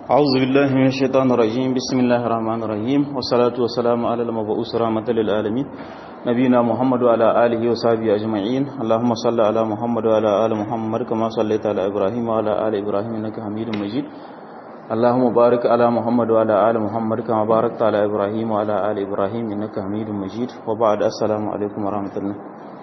أعوذ بالله من الشيطان الرجيم بسم الله الرحمن الرحيم والصلاة والسلام على المبعوث رحمة للعالمين نبينا محمد وعلى آله وصحبه أجمعين اللهم صل على محمد وعلى آل محمد كما صليت على إبراهيم وعلى آل إبراهيم إنك حميد مجيد اللهم بارك على محمد وعلى آل محمد كما باركت على إبراهيم وعلى آل إبراهيم إنك حميد مجيد وبعد السلام عليكم ورحمة الله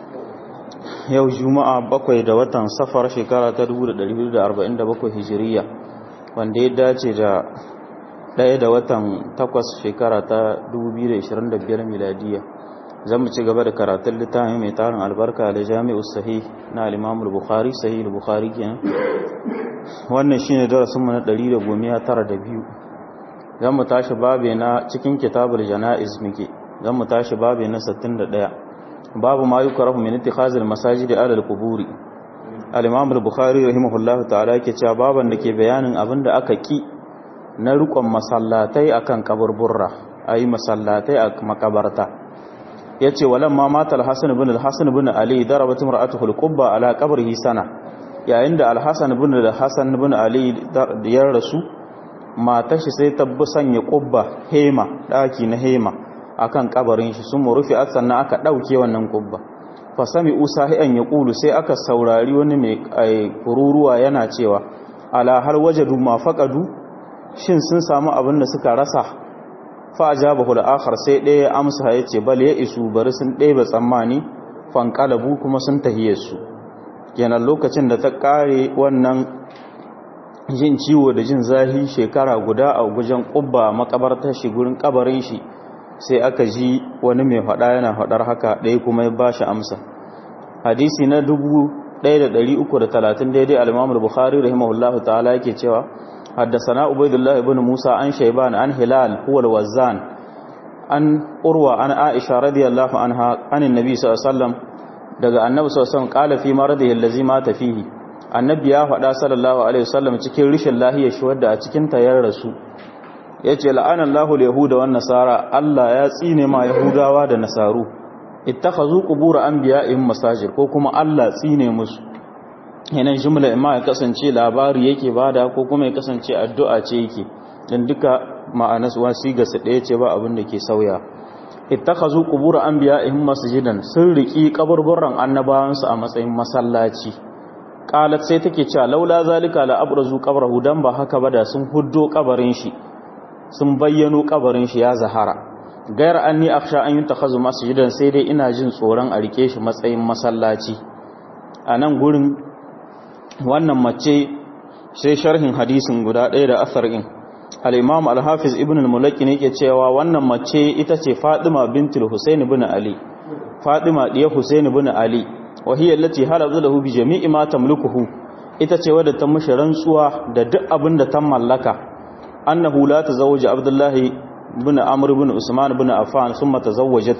yau juma'a bakwai da watan safar shekara ta 1447 hijiriya wanda ya dace da ɗaya da watan takwas shekara ta 2025 miladiya zan mu ci gaba da karatun littafin mai tarin albarka da jami'u sahih na al-imamul bukhari sahih bukhari kenan wannan shine darasinmu na 192 zan mu tashi babe na cikin kitabul janaiz muke zan mu tashi babe na 61 babu ma yukrahu min ittikhazil masajid ala al-quburi al-imam al-bukhari rahimahullah ta'ala yake cewa baban da ke bayanin abinda aka ki na rukun masallatai akan kaburburra ayi masallatai a makabarta yace walamma mata al-hasan ibn al-hasan ibn ali darabat imra'atuhu al-qubba ala qabrihi sana yayin da al-hasan ibn al-hasan ibn ali ya rasu matar shi sai ta sanya qubba hema daki na hema akan kabarin shi sun rufe sannan aka dauke wannan kubba fa sami usahi'an yaqulu sai aka saurari wani mai kururuwa yana cewa ala hal wajadu ma faqadu shin sun samu abin da suka rasa fa ajabahu al-akhar sai ɗaya amsa yace bal ya isu bari sun ɗebe tsammani fanqalabu kuma sun tahiye su kenan lokacin da ta kare wannan jin ciwo da jin zahi shekara guda a gujen kubba makabartar shi gurin kabarin shi sai aka ji wani mai faɗa yana faɗar haka ɗaya kuma ya ba shi amsa hadisi na 1330 daidai al-imamul bukhari rahimahullahu ta'ala yake cewa haddasana ubaidullah ibn musa an shayban an hilal huwa al-wazzan an urwa an aisha radiyallahu anha anin nabi sallallahu alaihi wasallam daga annabi sallallahu alaihi wasallam qala fi maradihi allazi mata fihi annabi ya faɗa sallallahu alaihi wasallam cikin rishin lahiyar shi wadda a cikin ta ya rasu ya ce la'anan lahul yahuda wa nasara Allah ya tsine ma yahudawa da nasaru ittakhazu qubur anbiya'ihim masajid ko kuma Allah tsine musu yanan jumla imma ya kasance labari yake bada ko kuma ya kasance addu'a ce yake dan duka ma'anas wasi ga su ɗaya ce ba abin da ke sauya ittakhazu qubur anbiya'ihim masjidan sun riki kaburburan annabawansu a matsayin masallaci qalat sai take cewa laula zalika la abrazu qabrahu dan ba haka ba da sun huddo kabarin shi sun bayyano kabarin shi ya zahara gayar anni akhsha an yuntakhazu masjidan sai dai ina jin tsoron a rike shi matsayin masallaci a nan gurin wannan mace sai sharhin hadisin guda ɗaya da asar in al-imam al-hafiz ibn al-mulaki ne ke cewa wannan mace ita ce fatima bintul husain ibn ali fatima diya husain ibn ali wa hiya allati halabtu lahu bi jami'i ma tamlikuhu ita ce wadda ta mushi rantsuwa da duk abin da ta mallaka annahu la tazawwaja abdullahi ibn amr ibn usman ibn affan thumma tazawwajat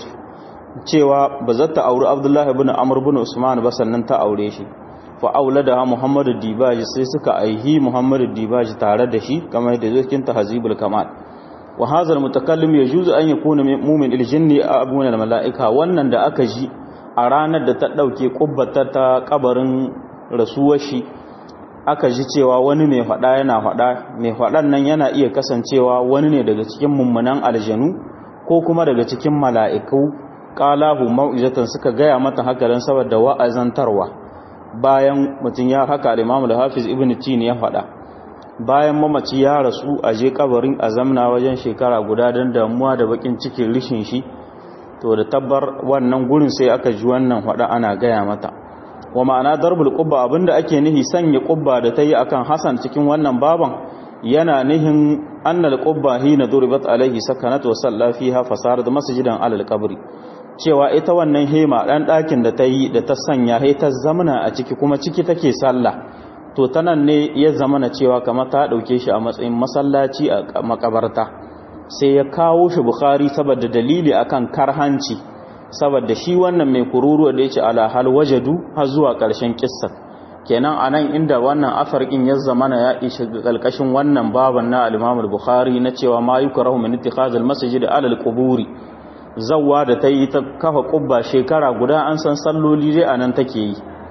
cewa ba za ta auri abdullahi ibn amr ibn usman ba sannan ta aure shi fa auladaha muhammad dibaji sai suka aihi muhammad dibaji tare da shi kamar da zai cikin tahzibul kamal wa hadha almutakallim yajuzu an yakuna mu'min aljinni abuna almalaika wannan da aka ji a ranar da ta dauke kubbata ta kabarin rasuwar shi aka ji cewa wani mai faɗa yana faɗa mai faɗan nan yana iya kasancewa wani ne daga cikin mummunan aljanu ko kuma daga cikin mala'iku qalahu mau'izatan suka gaya mata haka dan saboda wa'azantarwa bayan mutun ya haka al-Imam al-Hafiz Ibn Tin ya faɗa bayan mamaci ya rasu a je kabarin azamna wajen shekara guda dan damuwa da bakin cikin rishin shi to da tabbar wannan gurin sai aka ji wannan faɗa ana gaya mata wa ma'ana darbul qubba abinda ake nihi sanya qubba da tayi akan Hassan cikin wannan baban yana nihin annal qubba hina duribat alaihi sakanat wa salla fiha fasarat masjidan alal qabri cewa ita wannan hema dan dakin da tayi da ta sanya hai ta zamana a ciki kuma ciki take sallah to tanan ne ya zamana cewa kamar ta dauke shi a matsayin masallaci a makabarta sai ya kawo shi bukhari saboda dalili akan karhanci saboda shi wannan mai kururuwa da yake ala hal wajadu har zuwa ƙarshen kissa kenan anan inda wannan afarkin ya zamana ya ishi kalkashin wannan baban na al-Imam al-Bukhari na cewa ma yukrahu min ittikhaz al-masjid ala al-quburi zawwa da tayi ta kafa kubba shekara guda an san salloli dai anan take yi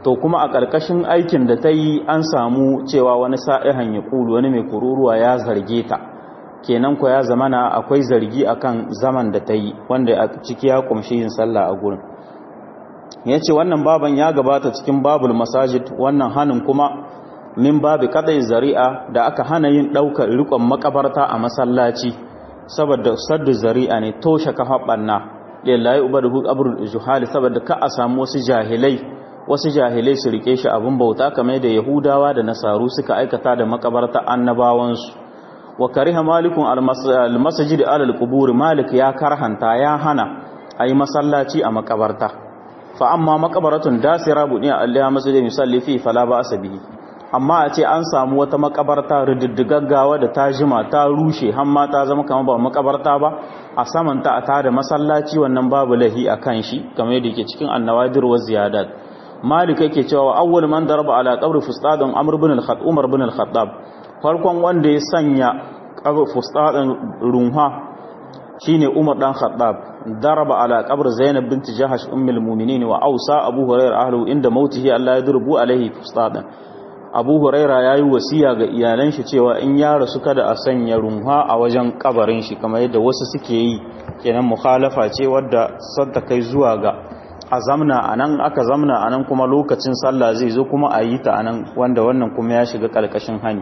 to kuma a ƙarƙashin aikin da ta yi an samu cewa wani sa'ihan ya ƙulu wani mai kururuwa ya zarge ta kenan ko ya zamana akwai zargi akan zaman da ta yi wanda a ciki ya kumshi yin sallah a gurin ya ce wannan baban ya gabata cikin babul masajid wannan hannun kuma min babu kadai zari'a da aka hana yin ɗaukar rikon makabarta a masallaci saboda saddu zari'a ne toshe kafa ɓanna lillahi ubadu abrul juhali saboda ka a samu wasu jahilai wasu jahilai su rike shi abin bauta kamar da yahudawa da nasaru suka aikata da makabarta annabawansu wa kariha malikun almasajid alal qubur malik ya karhanta ya hana ayi masallaci a makabarta fa amma makabaratun dasira buniya alaiha masjid misalli fi fala ba asabihi amma a ce an samu wata makabarta rididdigaggawa da ta jima ta rushe har ma ta zama kamar ba makabarta ba a samanta a tada masallaci wannan babu lahi a kan shi kamar yadda yake cikin annawadir wa ziyadat malik yake cewa awwal man daraba ala qabri fustadun amr ibn al-khattab umar ibn al-khattab farkon wanda ya sanya qabri fustadun runha shine umar dan khattab daraba ala qabr zainab bint jahash ummul mu'minin wa awsa abu hurairah ahlu inda mautihi allah yadrubu alaihi fustadan abu huraira ya yi wasiya ga iyalan shi cewa in ya rasu kada a sanya runha a wajen kabarin shi kamar yadda wasu suke yi kenan mukhalafa ce wadda sadda kai zuwa ga a zamna a nan aka zamna a nan kuma lokacin sallah zai zo kuma a yi ta a nan wanda wannan kuma ya shiga ƙarƙashin hani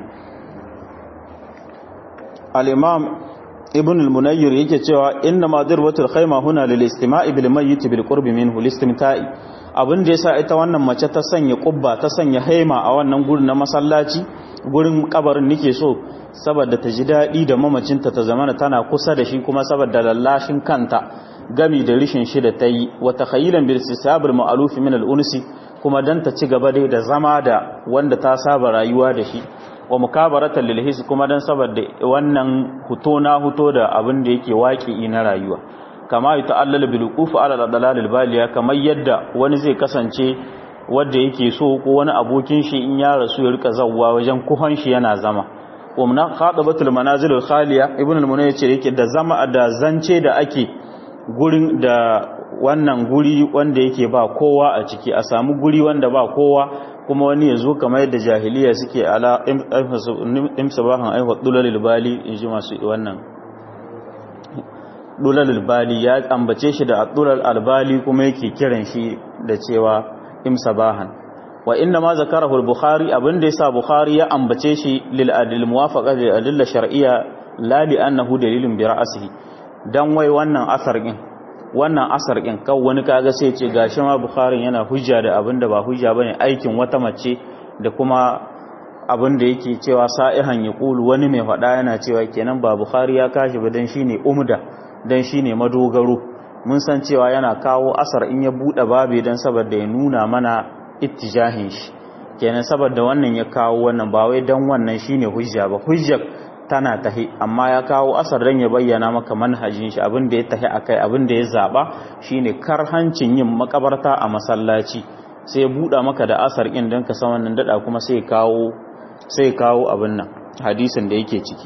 al-imam ibn al-munayyir yake cewa inna ma dirbatul khayma huna lil istima'i bil mayyit bil qurbi minhu listimta'i abin da yasa ita wannan mace ta sanya kubba ta sanya haima a wannan gurin na masallaci gurin kabarin nake so saboda ta ji daɗi da mamacinta ta zamana tana kusa da shi kuma saboda lallashin kanta gami da rishin shi da ta yi wata khayilan bil sisabul ma'aluf min al unsi kuma dan ta ci gaba dai da zama da wanda ta saba rayuwa da shi wa mukabaratan lil his kuma dan saboda wannan huto na huto da abin da yake waki na rayuwa kama yi ta'allala bilukufu ala dalalil baliya kamar yadda wani zai kasance wanda yake so ko wani abokin shi in ya rasu ya rika zawwa wajen kuhon shi yana zama umna khatabatul manazilul khaliya ibn al-munay yace yake da zama da zance da ake gurin da wannan guri wanda yake ba kowa a ciki a samu guri wanda ba kowa kuma wani ya zo kamar yadda jahiliya suke ala imsabahan aiwa dulalil bali in ji masu wannan dulal albali ya ambace shi da dulal albali kuma yake kiran shi da cewa imsabahan wa inna ma zakarahu al-bukhari abinda yasa bukhari ya ambace shi lil adil muwafaqa lil adilla shar'iyya la li annahu dalilun bi ra'sihi dan wai wannan asar din wannan asar din kan wani kaga sai ce gashi ma bukhari yana hujja da abinda ba hujja bane aikin wata mace da kuma abinda yake cewa sa'ihan yaqulu wani mai fada yana cewa kenan ba bukhari ya kashi ba dan shine umda dan shine madogaro mun san cewa yana kawo asar in ya bude babe dan saboda ya nuna mana ittijahin shi kenan saboda wannan ya kawo wannan ba wai dan wannan shine hujja ba hujjar tana tahi amma ya kawo asar dan ya bayyana maka manhajin shi abin da ya tahi akai abin da ya zaba shine karhancin yin makabarta a masallaci sai ya buda maka da asar din dan ka san wannan dada kuma sai kawo sai kawo abin nan hadisin da yake ciki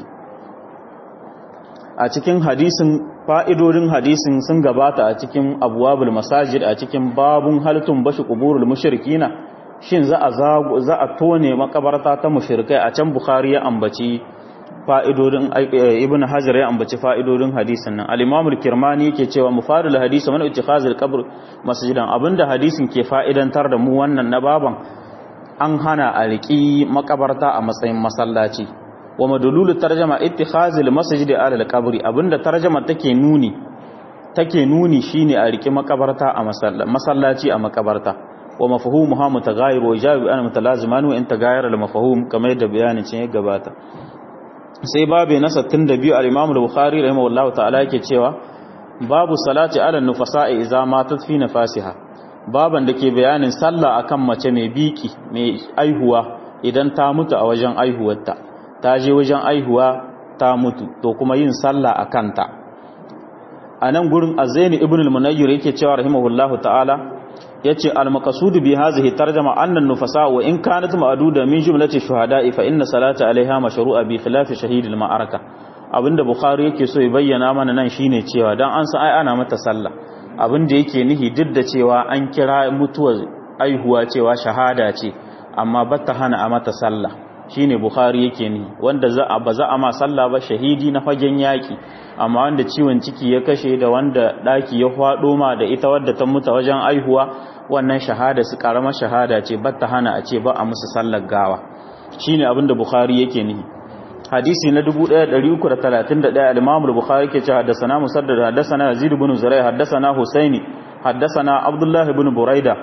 a cikin hadisin fa'idodin hadisin sun gabata a cikin abuwabul masajid a cikin babun halittun bashi kuburul mushrikina shin za a za a tone makabarta ta mushrikai a can bukhari ya ambaci fa'idodin ibn hajar ya ambaci fa'idodin hadisin nan al-imam al-kirmani yake cewa mufadul hadisi man ittikhazul qabr masjidan abinda hadisin ke fa'idantar da mu wannan na baban an hana a riƙi makabarta a matsayin masallaci wa madululu tarjama ittikhazil masjid ala al-qabri abinda tarjama take nuni take nuni shine a riki makabarta a masallaci a makabarta wa mafhumuha mutaghayyir wa ijabi ana mutalaziman wa in taghayyara al-mafhum kamar yadda bayanin cin ya gabata sai babu na 62 al-imam al-bukhari rahimahullahu ta'ala yake cewa babu salati ala nufasa'i idza matat fi nafasiha baban da ke bayanin sallah akan mace mai biki mai aihuwa idan ta mutu a wajen aihuwarta ta je wajen aihuwa ta mutu to kuma yin sallah a kanta a nan gurin azaini ibn al-munayyir yake cewa rahimahullahu ta'ala yace al-maqsud bi hadhihi tarjuma anna an-nufasa wa in kanat ma'duda min jumlati shuhada'i fa inna salata 'alayha mashru'a bi khilaf shahid al-ma'araka abinda bukhari yake so ya bayyana mana nan shine cewa dan an san ai ana mata sallah abinda yake nihi duk da cewa an kira mutuwar aihuwa cewa shahada ce amma batta hana a mata sallah shine bukhari yake ni wanda za a ba za a ma sallah ba shahidi na fagen yaki amma wanda ciwon ciki ya kashe da wanda daki ya fado ma da ita wadda ta mutu wajen aihuwa wannan shahada su karamar shahada ce batta hana a ce ba a musu sallar gawa shine abinda bukhari yake ni hadisi na 1331 al-imam al-bukhari ke cewa haddathana musaddad haddathana yazid ibn zuray haddathana husaini haddathana abdullah ibn buraida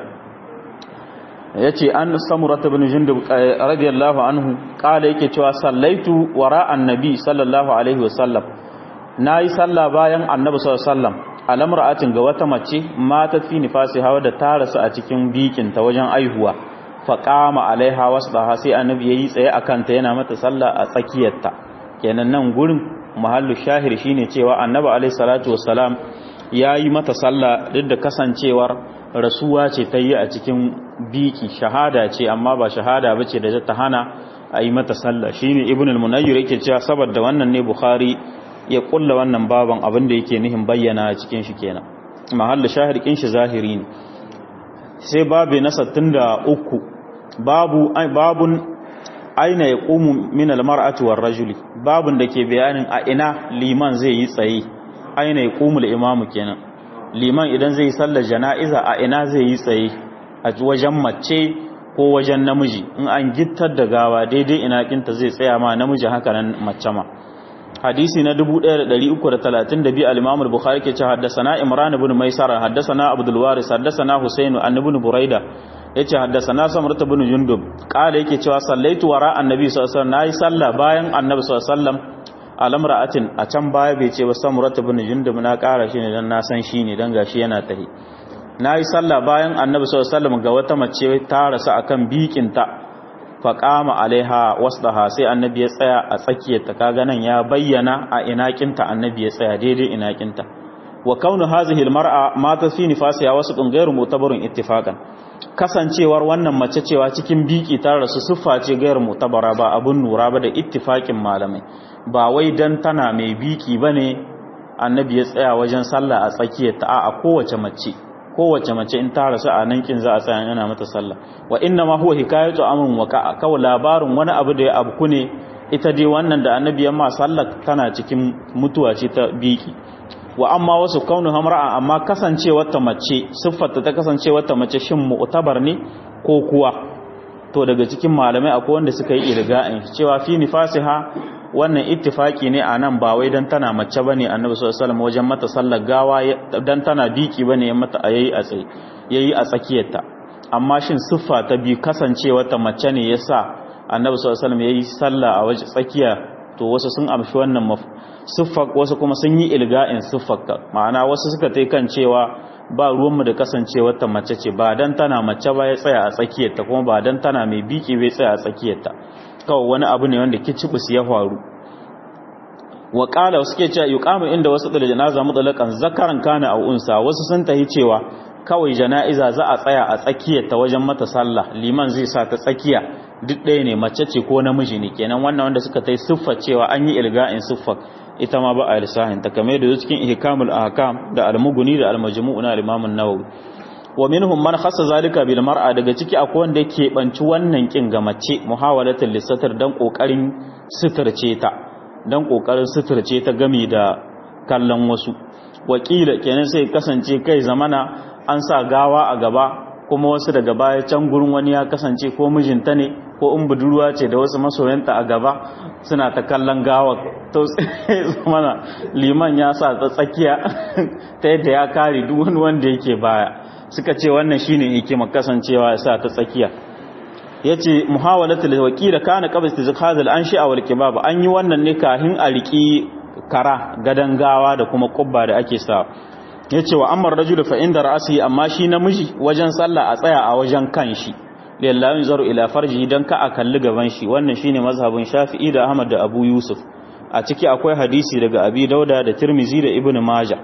yace an samurat ibn jundub radiyallahu anhu kala yake cewa sallaitu wara annabi sallallahu alaihi wasallam nayi sallah bayan annabi sallallahu alaihi wasallam alamra'atin ga wata mace mata fi nifasi hawa da ta rasu a cikin bikin ta wajen aihuwa faqama alaiha wasbaha sai annabi yayi tsaye akan ta yana mata sallah a tsakiyarta kenan nan gurin mahallu shahir shine cewa annabi alaihi salatu wassalam yayi mata sallah duk da kasancewar rasuwa ce ta yi a cikin biki shahada ce amma ba shahada ba ce da ta hana a yi mata sallah shi ne ibn al-munayyar yake cewa saboda wannan ne bukhari ya kulla wannan baban abin da yake nihin bayyana a cikin shi kenan mahalla shahirkin shi zahiri ne sai babu na 63 babu babun aina ya qumu min al-mar'ati war rajuli babun da ke bayanin a ina liman zai yi tsaye aina ya qumu al-imamu kenan liman idan zai sallar jana'iza a ina zai yi tsaye a wajen mace ko wajen namiji in an gittar da gawa daidai ina kinta zai tsaya ma namiji haka nan mace ma hadisi na 1332 al-Imam al-Bukhari ke ce haddathana Imran ibn Maisara haddathana Abdul Waris haddathana Husayn an ibn Buraida yace haddathana Samrat ibn Jundub kala yake cewa sallaitu wara annabi sallallahu alaihi wasallam nayi sallah bayan annabi sallallahu alaihi wasallam alamra'atin a can baya bai ce ba samurat ibn jundub na ƙara shi ne dan na san shi ne dan gashi yana tahi nayi sallah bayan annabi sallallahu alaihi wasallam ga wata mace ta rasu akan bikinta fa qama alaiha wasdaha sai annabi ya tsaya a tsakiyar ta kaga nan ya bayyana a inakinta annabi ya tsaya daidai inakinta wa kaunu hazihi almar'a mata fi nifasiha wasu ghairu mutabarun ittifaqan kasancewar wannan mace cewa cikin biki ta rasu siffa ce gairu mutabara ba abun nura ba da ittifaqin malamai ba wai dan tana mai biki bane annabi ya tsaya wajen sallah a tsakiyar ta a kowace mace kowace mace in ta rasu a nan kin za a tsaya yana mata sallah wa inna ma huwa hikayatu amrun wa kawai labarin wani abu da ya abku ne ita dai wannan da annabi ya ma sallah tana cikin mutuwa ce ta biki wa amma wasu kaunu hamra'a amma kasancewar ta mace siffarta ta kasancewar ta mace shin mu'tabar ne ko kuwa to daga cikin malamai akwai wanda suka yi irga'in cewa fi nifasiha wannan ittifaki ne a nan ba wai dan tana mace bane annabi sallallahu alaihi wasallam wajen mata sallar gawa dan tana biki bane ya mata yayi a tsaye yayi a tsakiyarta amma shin siffa ta bi kasancewar ta mace ne yasa annabi sallallahu alaihi wasallam yayi sallah a waje tsakiya to wasu sun amshi wannan siffar wasu kuma sun yi ilga'in siffar ma'ana wasu suka tai kan cewa ba ruwanmu da kasancewar ta mace ce ba dan tana mace ba ya tsaya a tsakiyarta kuma ba dan tana mai biki bai tsaya a tsakiyarta kawai wani abu ne wanda kicibus ya faru wa qala suke cewa yuqamu inda wasu da janaza mutlaqan zakaran kana aw unsa wasu sun tahi cewa kawai jana'iza za a tsaya a tsakiyarta wajen mata sallah liman zai sa ta tsakiya duk ɗaya ne mace ce ko namiji ne kenan wannan wanda suka tai siffar cewa an yi ilga'in siffar ita ma ba a lissahin ta kamar da cikin ihkamul ahkam da al-mughni da al-majmu' na al-imam an-nawawi wa minhum man khassa zalika bil mar'a daga ciki akwai wanda yake banci wannan kin ga mace muhawalatul lisatar dan kokarin suturce ta dan kokarin suturce ta gami da kallon wasu wakila kenan sai kasance kai zamana an sa gawa a gaba kuma wasu daga baya can gurin wani ya kasance ko mijinta ne ko in budurwa ce da wasu masoyanta a gaba suna ta kallon gawa to mana liman ya sa ta tsakiya ta yadda ya kare duk wani wanda yake baya suka ce wannan shine hikimar kasancewa ya sa ta tsakiya yace muhawalatul wakila kana qabla istizkhazal anshi wal kibab an yi wannan ne kahin a riki kara gadan gawa da kuma kubba da ake sa yace wa amma rajul fa inda ra'si amma shi namiji wajen sallah a tsaya a wajen kanshi lillahi zaru ila farji dan ka a kalli gaban shi wannan shine mazhabin Shafi'i da Ahmad da Abu Yusuf a ciki akwai hadisi daga Abi Dauda da Tirmizi da Ibn Majah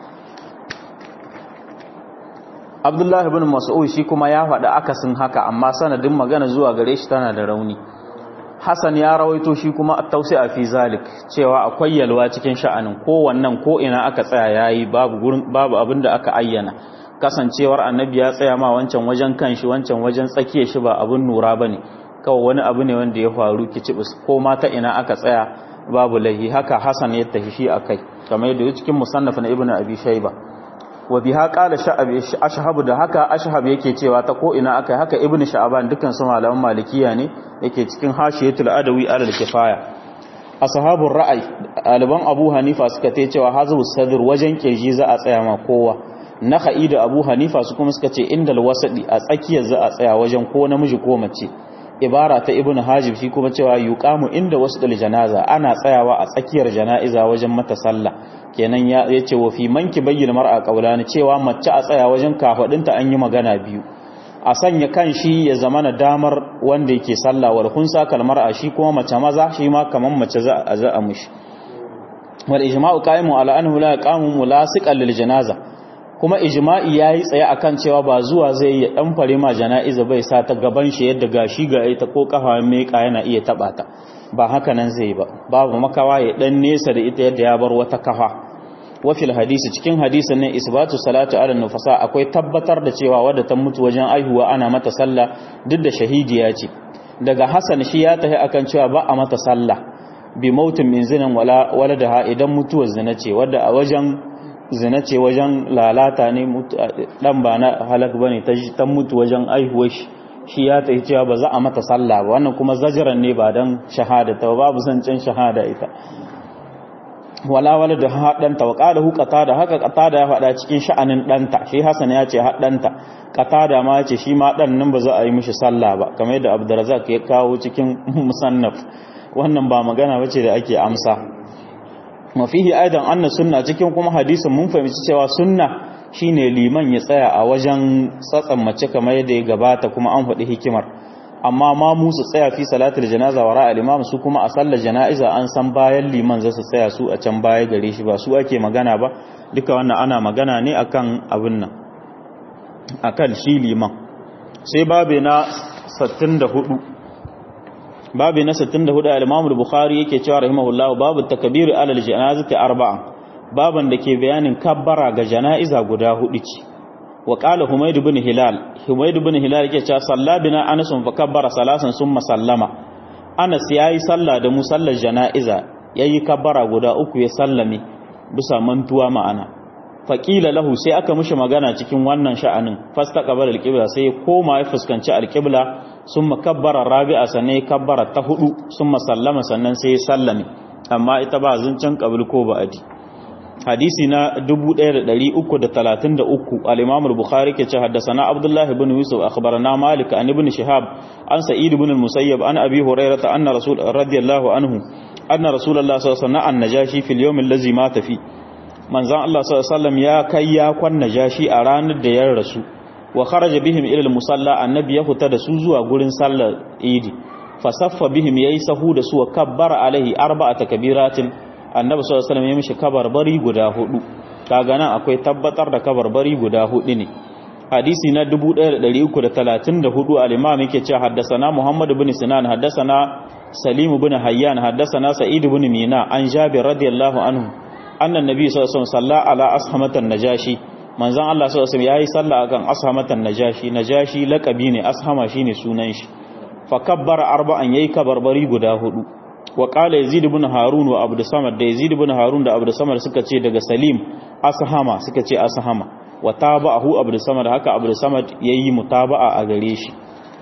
Abdullah ibn Mas'ud shi kuma ya faɗi akasin haka amma sanadin magana zuwa gare shi tana da rauni Hassan ya rawaito shi kuma at-tawsi'a fi zalik cewa akwai yalwa cikin sha'anin ko wannan ko ina aka tsaya yayi babu gurin babu abinda aka ayyana kasancewar annabi ya tsaya ma wancan wajen kanshi wancan wajen tsakiyar shi ba abun nura bane kawai wani abu ne wanda ya faru kicibis ko ma ta ina aka tsaya babu lahi haka hasan ya tafi shi akai kamar yadda cikin musannaf na ibnu abi shayba wa biha qala sha'abi ashhab da haka ashhab yake cewa ta ko ina akai haka ibnu sha'ban dukkan su malaman malikiya ne yake cikin hashiyatul adawi alal kifaya ashabur ra'ay aliban abu hanifa suka ce cewa hazu sadr wajen keji za a tsaya ma kowa nakhai da abu hanifa su kuma suka ce indal wasadi a tsakiyar za a tsaya wajen ko namiji ko mace ibara ta ibn hajib shi kuma cewa yuqamu inda wasdul janaza ana tsayawa a tsakiyar janaiza wajen mata sallah kenan ya yace wa fi manki bayyana mar'a qaulani cewa mace a tsaya wajen kafadinta an yi magana biyu a sanya kan shi ya zamana damar wanda yake sallah wal khunsa kalmar a shi kuma mace maza shi ma kaman mace za a za a mushi wal ijma'u qa'imu ala annahu la yaqamu mulasiqan lil janaza kuma ijma'i yayi tsaye akan cewa ba zuwa zai ya dan fare ma jana'iza bai sa ta gaban shi yadda gashi ga ita ko kafa mai ka yana iya taba ta ba haka nan zai ba babu makawa ya dan nesa da ita yadda ya bar wata kafa wa fil hadisi cikin hadisin ne isbatu salatu ala nufasa akwai tabbatar da cewa wadda ta mutu wajen aihuwa ana mata sallah duk da shahidiya ce daga hasan shi ya tahi akan cewa ba a mata sallah bi mautin min zinan wala waladaha idan mutuwar zina ce wadda a wajen zina ce wajen lalata ne dan ba na halak bane ta ta mutu wajen aihuwar shi shi ya tafi cewa ba za a mata sallah ba wannan kuma zajiran ne ba dan shahada ta babu zancen shahada ita wala wala da haɗanta wa ƙada hu da haka ƙatada ya faɗa cikin sha'anin ɗanta shi hasan ya ce haɗanta ƙatada ma ya ce shi ma ɗan nan ba za a yi mishi sallah ba kamar yadda abdurazak ya kawo cikin musannaf wannan ba magana ba ce da ake amsa mafihi aidan anna sunna cikin kuma hadisin mun fahimci cewa sunna shine liman ya tsaya a wajen tsatsan mace kamar yadda ya gabata kuma an faɗi hikimar amma ma mu su tsaya fi salatul janaza wa ra'al imam su kuma a sallar janaiza an san bayan liman za su tsaya su a can baya gare shi ba su ake magana ba duka wannan ana magana ne akan abin nan akan shi liman sai babe na 64 babe na 64 al-imam al-bukhari yake cewa rahimahullahu babu takbir ala al-janazati arba'a baban da ke bayanin kabbara ga janaiza guda hudu ce wa qala humayd ibn hilal humayd ibn hilal yake cewa salla bina anas fa kabbara salasan summa sallama anas yayi sallah da musallar janaiza yayi kabbara guda uku ya sallame bisa mantuwa ma'ana faqila lahu sai aka mishi magana cikin wannan sha'anin fastaqbala alqibla sai ya koma ya fuskanci alqibla summa kabbara rabi'a sannan ya kabbara ta hudu summa sallama sannan sai ya sallame amma ita ba zancen qabil ko ba'adi hadisi na 1333 al-Imam al-Bukhari ke ce haddathana Abdullah ibn Yusuf akhbarana Malik an ibn Shihab an Sa'id ibn al-Musayyab an Abi Hurairah anna Rasul radiyallahu anhu anna Rasulullah sallallahu alaihi wasallam an-najashi fil yawm allazi mata fi manzan Allah sallallahu alaihi wasallam ya kai ya kwan najashi a ranar da ya rasu wa kharaja bihim ila al-musalla annabi ya fita da su zuwa gurin sallar Idi fasaffa bihim yayi sahu da su wa kabbara alaihi arba'ata kabiratin annabi sallallahu alaihi wasallam ya mishi kabarbari guda hudu kaga nan akwai tabbatar da kabarbari guda hudu ne hadisi na 1334 al-imam yake cewa haddathana muhammad ibn sinan haddathana salim ibn hayyan haddathana sa'id ibn mina an jabir radiyallahu anhu annan nabi sallallahu alaihi wasallam salla ala ashamatan najashi manzon Allah sallallahu alaihi wasallam yayi sallah akan ashamatan najashi najashi laqabi ne ashama shine sunan shi fa kabbara arba'an yayi kabarbari guda hudu wa qala yazid ibn harun wa abd samad da yazid ibn harun da abd samad suka ce daga salim ashama suka ce ashama wa tabahu abd samad haka abd samad yayi mutaba'a a gare shi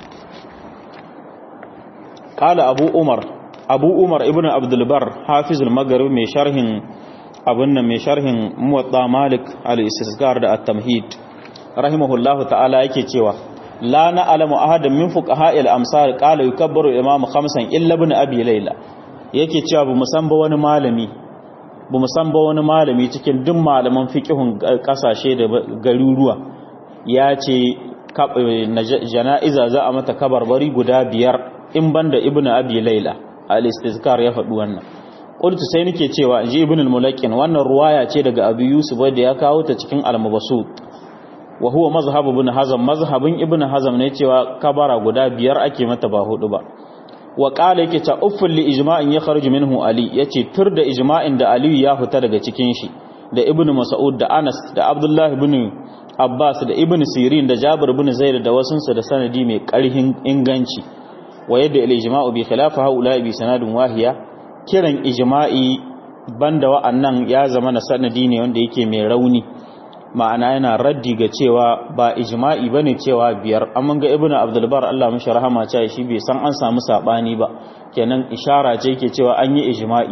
qala abu umar abu umar ibn abdul bar hafiz al-maghrib mai sharhin abun nan mai sharhin muwatta malik al-istisgar da at-tamhid rahimahullahu ta'ala yake cewa la na'lamu ahadan min fuqaha'il amsar qala yukabbaru imamu khamsan illa ibn abi layla yake cewa bu musan ba wani malami bu musan ba wani malami cikin duk malaman fiqihun kasashe da garuruwa ya ce jana'iza za a mata kabarbari guda biyar in banda ibn abi layla al-istizkar ya faɗi wannan qultu sai nake cewa ji ibn al-mulakin wannan ruwaya ce daga abu yusuf da ya kawo ta cikin al-mabsut wa huwa mazhab ibn hazm mazhabin ibn hazm ne cewa kabara guda biyar ake mata ba hudu ba wa qala yake ta ufful li ijma'in ya kharuju minhu ali yace tur da ijma'in da ali ya fita daga cikin shi da ibn mas'ud da anas da abdullah ibn Abbas da Ibn Sirin da Jabir ibn Zaid da wasunsu da sanadi mai ƙarhin inganci wa yadda al-ijma'u bi khilafa haula bi sanadin wahiya kiran ijma'i banda wa'annan ya zama na sanadi ne wanda yake mai rauni ma'ana yana raddi ga cewa ba ijma'i bane cewa biyar amma ga ibnu abdul bar Allah mishi rahama cewa shi bai san an samu sabani ba kenan ishara ce yake cewa an yi ijma'i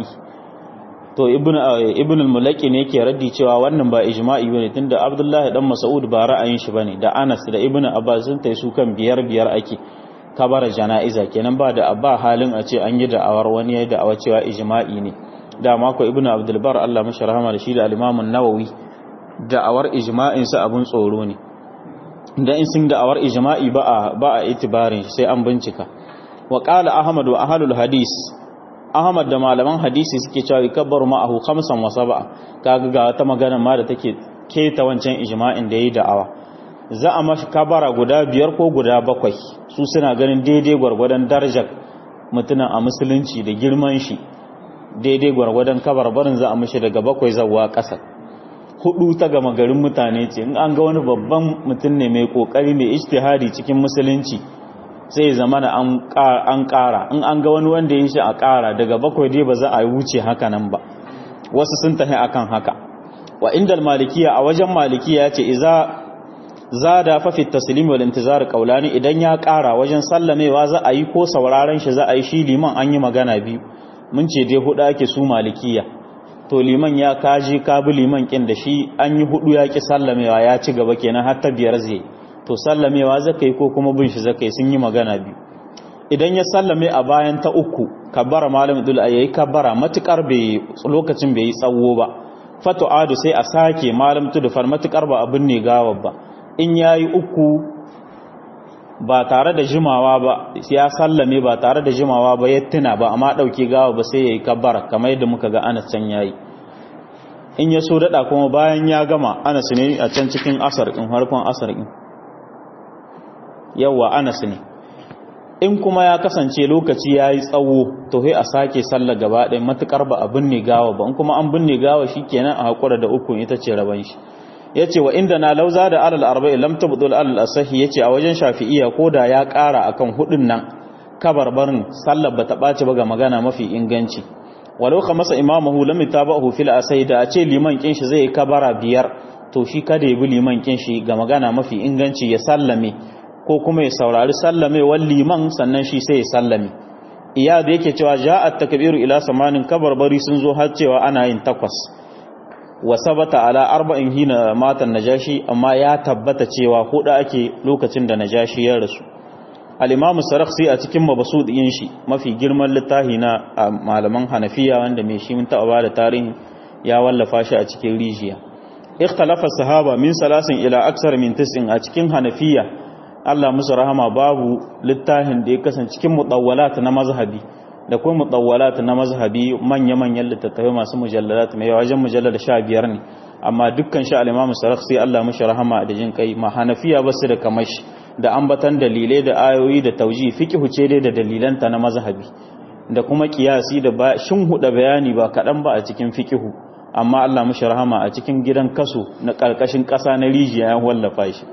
to ibnu ibnu al-mulaki ne yake raddi cewa wannan ba ijma'i bane tunda abdullahi dan mas'ud ba ra'ayin shi bane da anas da ibnu abbas sun tai su kan biyar biyar ake kabara jana'iza kenan ba da abba halin a ce an yi da'awar wani ya da'awa cewa ijma'i ne da mako ibnu abdul bar Allah mishi rahama da shi da al-imam an-nawawi da'awar ijma'in sa abun tsoro ne da in sun da'awar ijma'i ba a ba a itibarin sai an bincika wa qala ahmad wa ahlul hadis ahmad da malaman hadisi suke cewa yakbaru ma'ahu khamsan wa sab'a kaga ga wata magana ma da take keta wancan ijma'in da yayi da'awa za a mashi kabara guda biyar ko guda bakwai su suna ganin daidai gwargwadon darajar mutumin a musulunci da girman shi daidai gwargwadon kabarbarin za a mashi daga bakwai zawa ƙasa hudu ta gama garin mutane ce in an ga wani babban mutum ne mai kokari mai ijtihadi cikin musulunci sai zama da an ƙara in an ga wani wanda ya shi a ƙara daga bakwai dai ba za a wuce haka nan ba wasu sun tafi akan haka wa inda malikiya a wajen malikiya ya ce iza zada fa fi taslim wal intizar qawlani idan ya ƙara wajen sallamewa za a yi ko sauraron shi za a yi shi liman an yi magana biyu mun ce dai hudu ake su malikiya to liman ya kaji ka bi liman kin da shi an yi hudu ya ki sallamewa ya ci gaba kenan har ta biyar zai to sallamewa zaka yi ko kuma bin shi zaka yi sun yi magana biyu idan ya sallame a bayan ta uku kabbara malam dul ayi kabbara matukar bai lokacin bai yi tsawo ba fatu adu sai a sake malam tudufar matukar ba abin ne gawa ba in yayi uku ba tare da jimawa ba ya sallame ba tare da jimawa ba ya tuna ba amma dauke gawa ba sai yayi kabbara kamar yadda muka ga Anas can yayi in ya so dada kuma bayan ya gama Anas ne a can cikin asar din harkon asar din yawa Anas ne in kuma ya kasance lokaci yayi tsawo to sai a sake sallar gaba ɗaya matukar ba a binne gawa ba in kuma an binne gawa shikenan a hakura da uku ita ce raban shi yace wa inda na lauza da alal arba'i lam tabdul alal asahi yace a wajen shafi'iyya koda ya ƙara akan hudun nan kabarbarin sallar bata ɓaci ba ga magana mafi inganci walau ka masa imamahu lam yatabahu fil asahi da a ce liman kin shi zai kabara biyar to shi kada ya bi liman kin shi ga magana mafi inganci ya sallame ko kuma ya saurari sallame wal liman sannan shi sai ya sallame iya da yake cewa ja'at takbiru ila samanin kabarbari sun zo har cewa ana yin takwas wa sabata ala arba'in hina matan najashi amma ya tabbata cewa hudu ake lokacin da najashi ya rasu al-imamu sarakhsi a cikin mabsud yin shi mafi girman littafi na malaman hanafiya wanda mai shi mun taɓa ba da tarihi ya wallafa shi a cikin rijiya ikhtalafa sahaba min salasin ila aksar min tis'in a cikin hanafiya Allah musu rahama babu littafin da ya kasance cikin mudawwalat na mazhabi da kuma mutawwalat na mazhabi manya-manyan littattafai masu mujallalat mai wajen mujallar sha biyar ne amma dukkan shi al-imamu sarakhsi Allah mashi rahama da jin kai ma hanafiya basu da kamashi da ambatan dalilai da ayoyi da tauji fiqhu ce dai da dalilanta na mazhabi da kuma kiyasi da ba shin huda bayani ba kadan ba a cikin fiqhu amma Allah mashi rahama a cikin gidan kaso na karkashin kasa na rijiya ya wallafa shi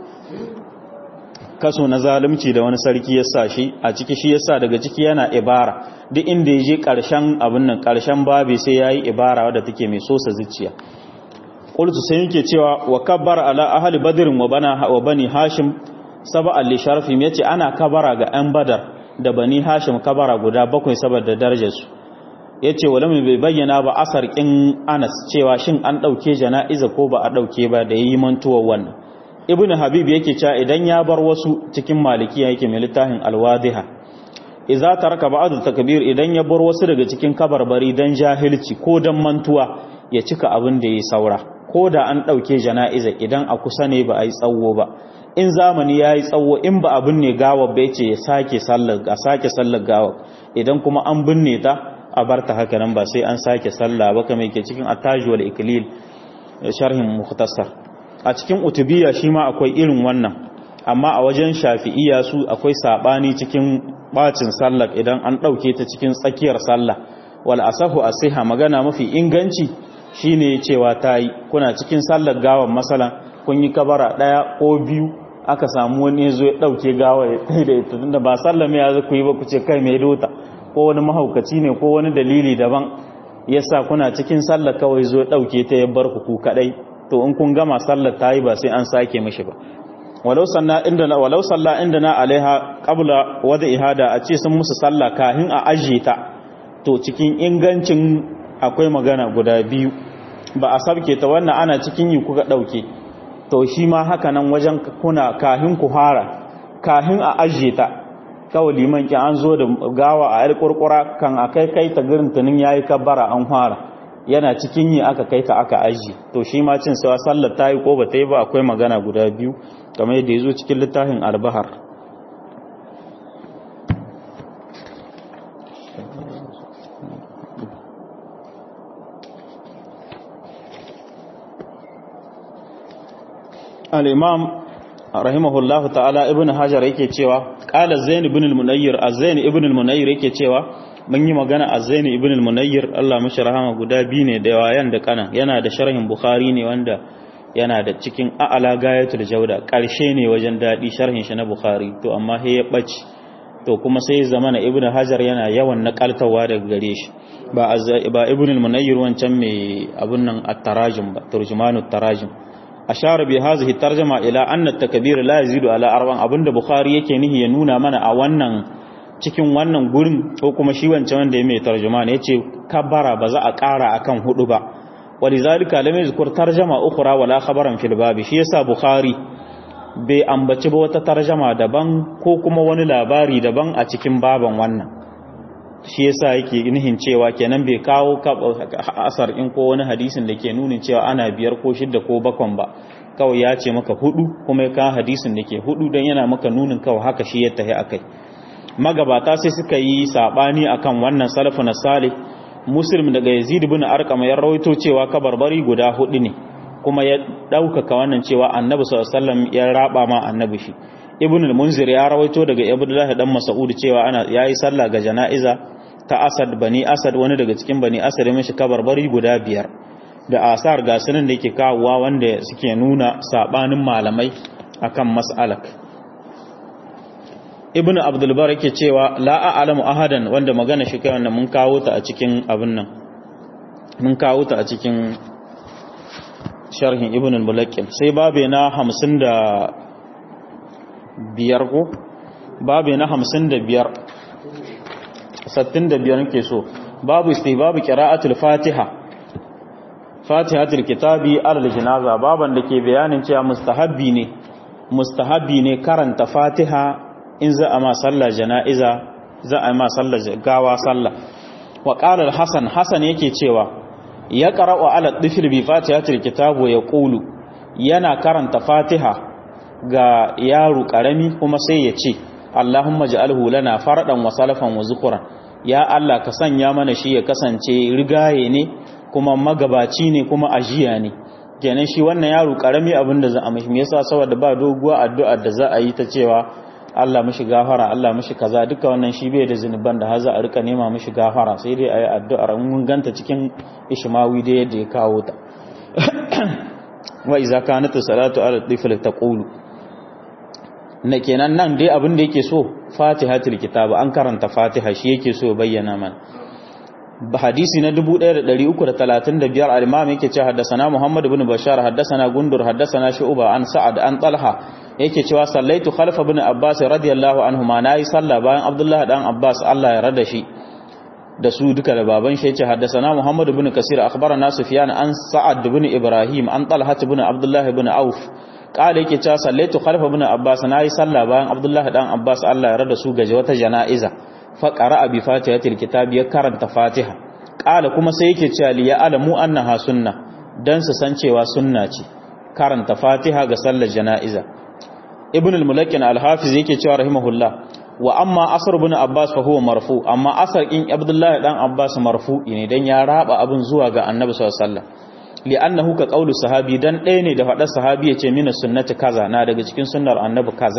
kaso na zalunci da wani sarki ya sa shi a ciki shi yasa daga ciki yana ibara duk inda ya je ƙarshen abin nan ƙarshen babi sai ya yi ibara wadda take mai sosa zuciya ƙultu sai yake cewa wa kabbar ala ahali badirin wa bana wa bani hashim saba alli sharfim ya ce ana kabara ga 'yan badar da bani hashim kabara guda bakwai saboda darajarsu ya ce wa lamu bai bayyana ba asar ƙin anas cewa shin an ɗauke jana'iza ko ba a ɗauke ba da yi mantuwar wannan ibn habib yake cewa idan ya bar wasu cikin malikiya yake mai littafin alwadiha idza taraka ba'd takbir idan ya bar wasu daga cikin kabarbari dan jahilci ko dan mantuwa ya cika abin da yayi saura ko da an dauke jana'iza idan a kusa ne ba a yi tsawo ba in zamani yayi tsawo in ba abin ne gawa ba yace ya sake sallar a sake sallar gawa idan kuma an binne ta a barta haka nan ba sai an sake sallah ba kamar yake cikin at-taj wal iklil sharhin mukhtasar a cikin utubiya shi ma akwai irin wannan amma a wajen shafi'iya su akwai sabani cikin bacin sallar idan an ɗauke ta cikin tsakiyar sallah wal asahu asiha magana mafi inganci shine cewa ta yi kuna cikin sallar gawan masalan kun yi kabara daya ko biyu aka samu wani ya zo ya dauke gawa ya kai da ita tunda ba sallame ya ku yi ba ku ce kai mai dota ko wani mahaukaci ne ko wani dalili daban yasa kuna cikin sallar kawai zo ya dauke ta ya bar ku ku kadai to in kun gama sallar ta yi ba sai an sake mishi ba walau sanna indana walau salla indana alaiha qabla wada ihada a ce sun musu sallah kahin a ajiye ta to cikin ingancin akwai magana guda biyu ba a sabke ta wannan ana cikin yi kuka dauke to shi ma haka nan wajen kuna kahin ku fara kahin a ajiye ta kawai liman ki an zo da gawa a yar kurkura kan akai kai ta girin tunin yayi kabbara an fara yana cikin yi aka kai ta aka aji to shi ma cin sawa sallar ta yi ko ba ta yi ba akwai magana guda biyu kamar yadda ya zo cikin littafin albahar al'imam rahimahullahu ta'ala ibn hajar yake cewa ƙala zain ibn al-munayyir a zain ibn al-munayyir yake cewa mun yi magana a zaini ibn al-munayyir Allah mashi rahama guda biyu ne da yayan da kana yana da sharhin bukhari ne wanda yana da cikin a'ala gayatul jauda karshe ne wajen dadi sharhin shi na bukhari to amma he ya bace to kuma sai zamana ibn hajar yana yawan nakaltawa daga gare shi ba ba ibn al-munayyir wancan mai abun nan at-tarajim ba turjumanut tarajim ashara bi hadhihi tarjuma ila anna at-takbir la yazidu ala arban abinda bukhari yake nihi ya nuna mana a wannan cikin wannan gurin ko kuma shi wancan wanda ya mai tarjuma ne yace kabbara ba za a ƙara akan hudu ba walizalika lam yadhkur tarjama ukhra wala khabaran fil babi shi yasa bukhari bai ambaci ba wata tarjama daban ko kuma wani labari daban a cikin baban wannan shi yasa yake nihin cewa kenan bai kawo asar in ko wani hadisin da ke nunin cewa ana biyar ko shidda ko bakon ba kawai ya ce maka hudu kuma ya kawo hadisin da ke hudu don yana maka nunin kawai haka shi ya tahi akai magabata sai suka yi sabani akan wannan salafu na salih muslim daga yazid ibn arqam ya rawaito cewa kabarbari guda hudu ne kuma ya daukaka wannan cewa annabi sallallahu alaihi wasallam ya raba ma annabi shi ibn al-munzir ya rawaito daga abdullah dan mas'ud cewa ana yayi sallah ga jana'iza ta asad bani asad wani daga cikin bani asad ya mishi kabarbari guda biyar da asar ga sunan da yake kawowa wanda suke nuna sabanin malamai akan mas'alak ibnu abdulbar yake cewa la a'lamu ahadan wanda magana shi kai wannan mun kawo ta a cikin abin nan mun kawo ta a cikin sharhin ibnu al-mulaqqin sai babe na 55 ko babe na 55 65 nake so babu istihbabu qira'atul fatiha fatihatul kitabi alal janaza baban da ke bayanin cewa mustahabbi ne mustahabbi ne karanta fatiha in za a ma sallar jana'iza za a ma sallar gawa sallah wa qala al-hasan hasan yake cewa ya qara'u ala dhifr bi fatihatil kitab wa yaqulu yana karanta fatiha ga yaro karami kuma sai ya ce Allahumma ja'alhu lana faradan wa salafan wa zukuran ya Allah ka sanya mana shi ya kasance rigaye ne kuma magabaci ne kuma ajiya ne kenan shi wannan yaro karami abinda za a mishi me yasa saboda ba doguwa addu'a da za a yi ta cewa Allah mishi gafara Allah mishi kaza duka wannan shi bai da zinuban da haza a rika nema mishi gafara sai dai ayi addu'ar mun ganta cikin ishmawi da yadda ya kawo ta wa iza kanat salatu ala tifl taqulu na kenan nan dai abin da yake so fatihatul kitab an karanta fatiha shi yake so bayyana mana hadisi na 1335 al-imam yake cewa haddathana Muhammad ibn Bashar haddathana Gundur haddathana Shu'ba an Sa'ad an Talha yake cewa sallaitu khalfa ibn Abbas radiyallahu anhu ma nayi sallah bayan Abdullah dan Abbas Allah ya rada shi da su duka da baban shi yace haddathana Muhammad ibn Kasir akhbarana Sufyan an Sa'ad ibn Ibrahim an Talha ibn Abdullah ibn Auf kala yake cewa sallaitu khalfa ibn Abbas nayi sallah bayan Abdullah dan Abbas Allah ya rada su gaje wata jana'iza faƙara a bi fatihatul kitab ya karanta fatiha ƙala kuma sai yake cewa li ya alamu annaha sunna dan su san cewa sunna ce karanta fatiha ga sallar jana'iza ibn al-mulakkin al-hafiz yake cewa rahimahullah wa amma asr ibn abbas fa huwa marfu amma asar in abdullahi dan abbas marfu'i ne dan ya raba abin zuwa ga annabi sallallahu alaihi wasallam li'annahu ka qaulu sahabi dan ɗaya ne da faɗar sahabi yace mina sunnati kaza na daga cikin sunnar annabi kaza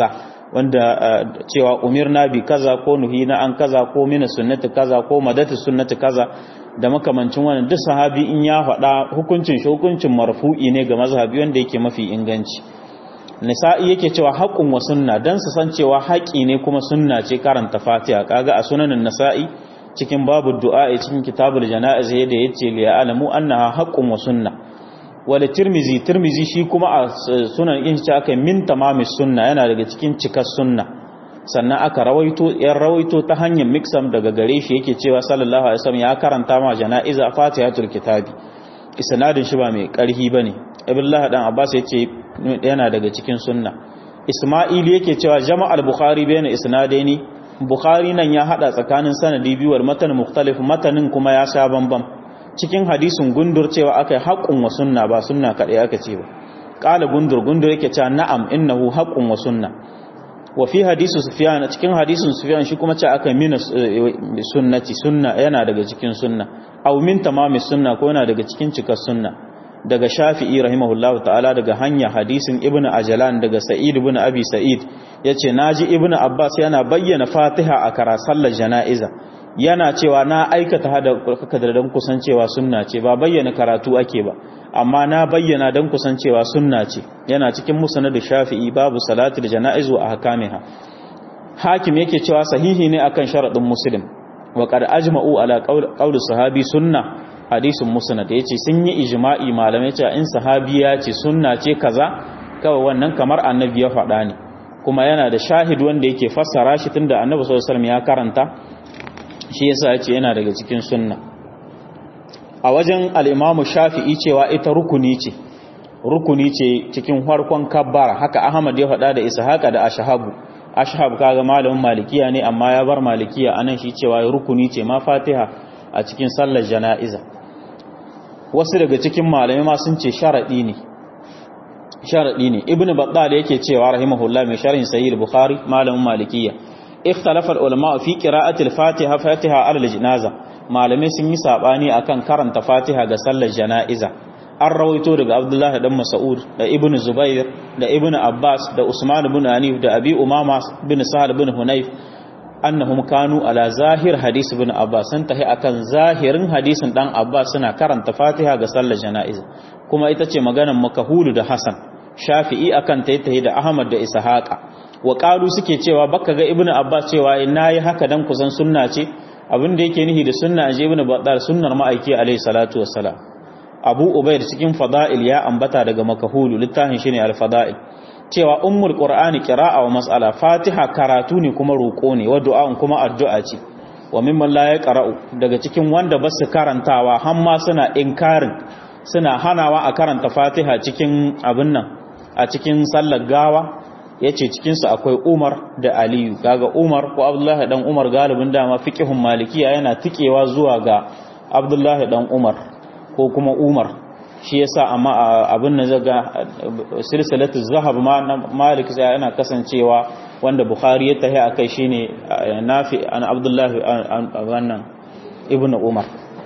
wanda cewa umirna bi kaza ko nuhina an kaza ko mina sunnati kaza ko madatu sunnati kaza da makamancin wannan duk sahabi in ya faɗa hukuncin shi hukuncin marfu'i ne ga mazhabi wanda yake mafi inganci nisa'i yake cewa haqqun wa sunna dan su san cewa haƙi ne kuma sunna ce karanta fatiha kaga a sunanin nisa'i cikin babu du'a cikin kitabul janaiz yadda yace li ya'lamu annaha haqqun wa sunna wala tirmizi tirmizi shi kuma a sunan in shi aka min tamamis sunna yana daga cikin cikar sunna sannan aka rawaito yan rawaito ta hanyar miksam daga gare shi yake cewa sallallahu alaihi wasallam ya karanta ma janaiza fatihatul kitabi isnadin shi ba mai karhi bane ibnullah dan abbas yace yana daga cikin sunna isma'il yake cewa jama'al bukhari bayna isnadaini bukhari nan ya hada tsakanin sanadi biyu wal matan mukhtalif matanin kuma ya sha bambam cikin hadisin gundur cewa akai haqqun wa sunna ba sunna kadai aka ce ba qala gundur gundur yake cewa na'am innahu haqqun wa sunna wa fi hadisi sufyan cikin hadisin sufyan shi kuma ce aka mina sunnati sunna yana daga cikin sunna aw min tamami sunna ko yana daga cikin cikar sunna daga shafi'i rahimahullahu ta'ala daga hanya hadisin ibnu ajlan daga sa'id ibn abi sa'id yace naji ibnu abbas yana bayyana fatiha a kara sallar jana'iza yana cewa na aikata hada da dan kusancewa sunna ce ba bayyana karatu ake ba amma na bayyana dan kusancewa sunna ce yana cikin musnad shafi'i babu salatul janaiz wa ahkamiha hakim yake cewa sahihi ne akan sharadin muslim wa qad ajma'u ala qawli sahabi sunna hadisin musnad yace sun yi ijma'i malamai cewa in sahabi ya ce sunna ce kaza kawai wannan kamar annabi ya faɗa ne kuma yana da shahid wanda yake fassara shi tunda annabi sallallahu alaihi wasallam ya karanta shi yasa yace yana daga cikin sunna a wajen al-imamu shafi'i cewa ita rukuni ce rukuni ce cikin farkon kabbara haka ahmad ya faɗa da ishaqa da ashhabu ashhab kaga malamin malikiya ne amma ya bar malikiya anan shi cewa rukuni ce ma fatiha a cikin sallar jana'iza wasu daga cikin malamai ma sun ce sharadi ne sharadi ne ibnu battal yake cewa rahimahullah mai sharhin sahih bukhari malamin malikiya ikhtalafa ulama fi qira'ati al-fatiha fatiha al-janaza malamai sun yi sabani akan karanta fatiha ga sallar jana'iza an rawaito daga abdullah dan mas'ud da ibnu zubair da ibnu abbas da usman ibn hanif da abi umama bin sahal bin hunayf annahum kanu ala zahir hadis ibn abbas sun tahi akan zahirin hadisin dan abbas suna karanta fatiha ga sallar jana'iza kuma ita ce maganar makahulu da hasan shafi'i akan tayi tahi da ahmad da ishaqa wa qalu suke cewa baka ga ibn abbas cewa nayi haka dan kusan sunna ce abin da yake nihi da sunna aje ibn battal sunnar ma'aiki alayhi salatu wassalam abu ubayd cikin fada'il ya ambata daga makahulu littafin shine al-fada'il cewa ummul qur'ani qira'a wa mas'ala fatiha karatu ne kuma roko ne wa du'a kuma addu'a ce wa mimman la yaqra'u daga cikin wanda basu karantawa har ma suna inkarin suna hanawa a karanta fatiha cikin abin nan a cikin sallar gawa yace cikin su akwai Umar da Aliyu kaga Umar ko Abdullahi dan Umar galibin dama fiqhun malikiya yana tikewa zuwa ga Abdullahi dan Umar ko kuma Umar shi yasa amma abin nan zaga silsilatu zahab ma malik sai yana kasancewa wanda bukhari ya tahi akai shine nafi an abdullah wannan ibnu umar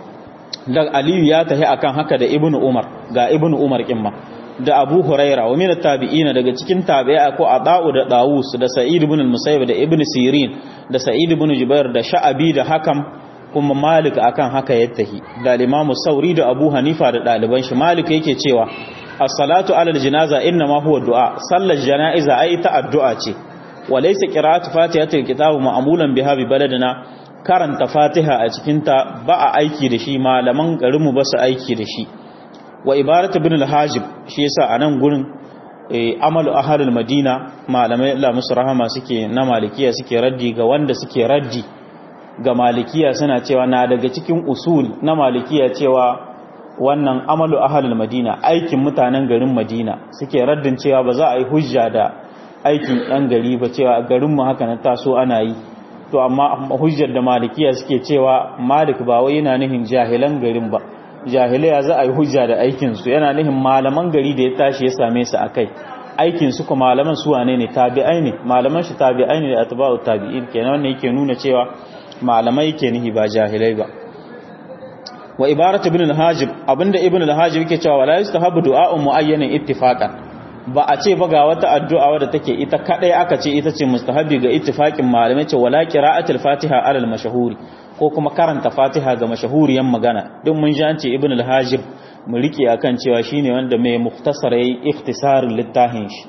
da aliyu ya tahi akan haka da ibnu umar ga ibnu umar kimma da abu huraira wa min tabi'ina daga cikin tabi'a ko adau da dawus da sa'id ibn al-musayyib da ibnu sirin da sa'id ibn jubair da sha'abi da hakam kuma malik akan haka ya tahi da limamu sauri da abu hanifa da ɗaliban shi malik yake cewa as-salatu ala al-janaza inna ma huwa du'a sallar janaiza ai ta addu'a ce wa laysa qira'atu fatihatil kitab ma'mulan biha bi baladina karanta fatiha a cikin ta ba a aiki da shi malaman garin mu ba su aiki da shi wa ibaratu ibn al-hajib shi yasa anan gurin amalu ahlul madina malamai Allah musu rahama suke na malikiya suke raddi ga wanda suke raddi ga malikiya suna cewa na daga cikin usul na malikiya cewa wannan amalu ahalul madina aikin mutanen garin madina suke raddin cewa ba za a yi hujja da aikin ɗan gari ba cewa garin mu haka na taso ana yi to amma hujjar da malikiya suke cewa malik ba wai yana nihin jahilan garin ba jahilaya za a yi hujja da aikin su yana nihin malaman gari da ya tashi ya same su akai aikin su kuma malaman su wane ne tabi'ai ne malaman shi tabi'ai ne da atba'u tabi'in kenan wannan yake nuna cewa malamai ke nihi ba jahilai ba wa ibarat ibn al-hajib abinda ibn al-hajib yake cewa wala yustahabu du'a'un mu'ayyanan ittifaqan ba a ce ba ga wata addu'a wadda take ita kadai aka ce ita ce mustahabi ga ittifaqin malamai ce wala qira'atul fatiha alal mashahuri ko kuma karanta fatiha ga mashahuriyan magana duk mun ji an ce ibn al-hajib mu rike akan cewa shine wanda mai mukhtasar yayi ikhtisarin littafin shi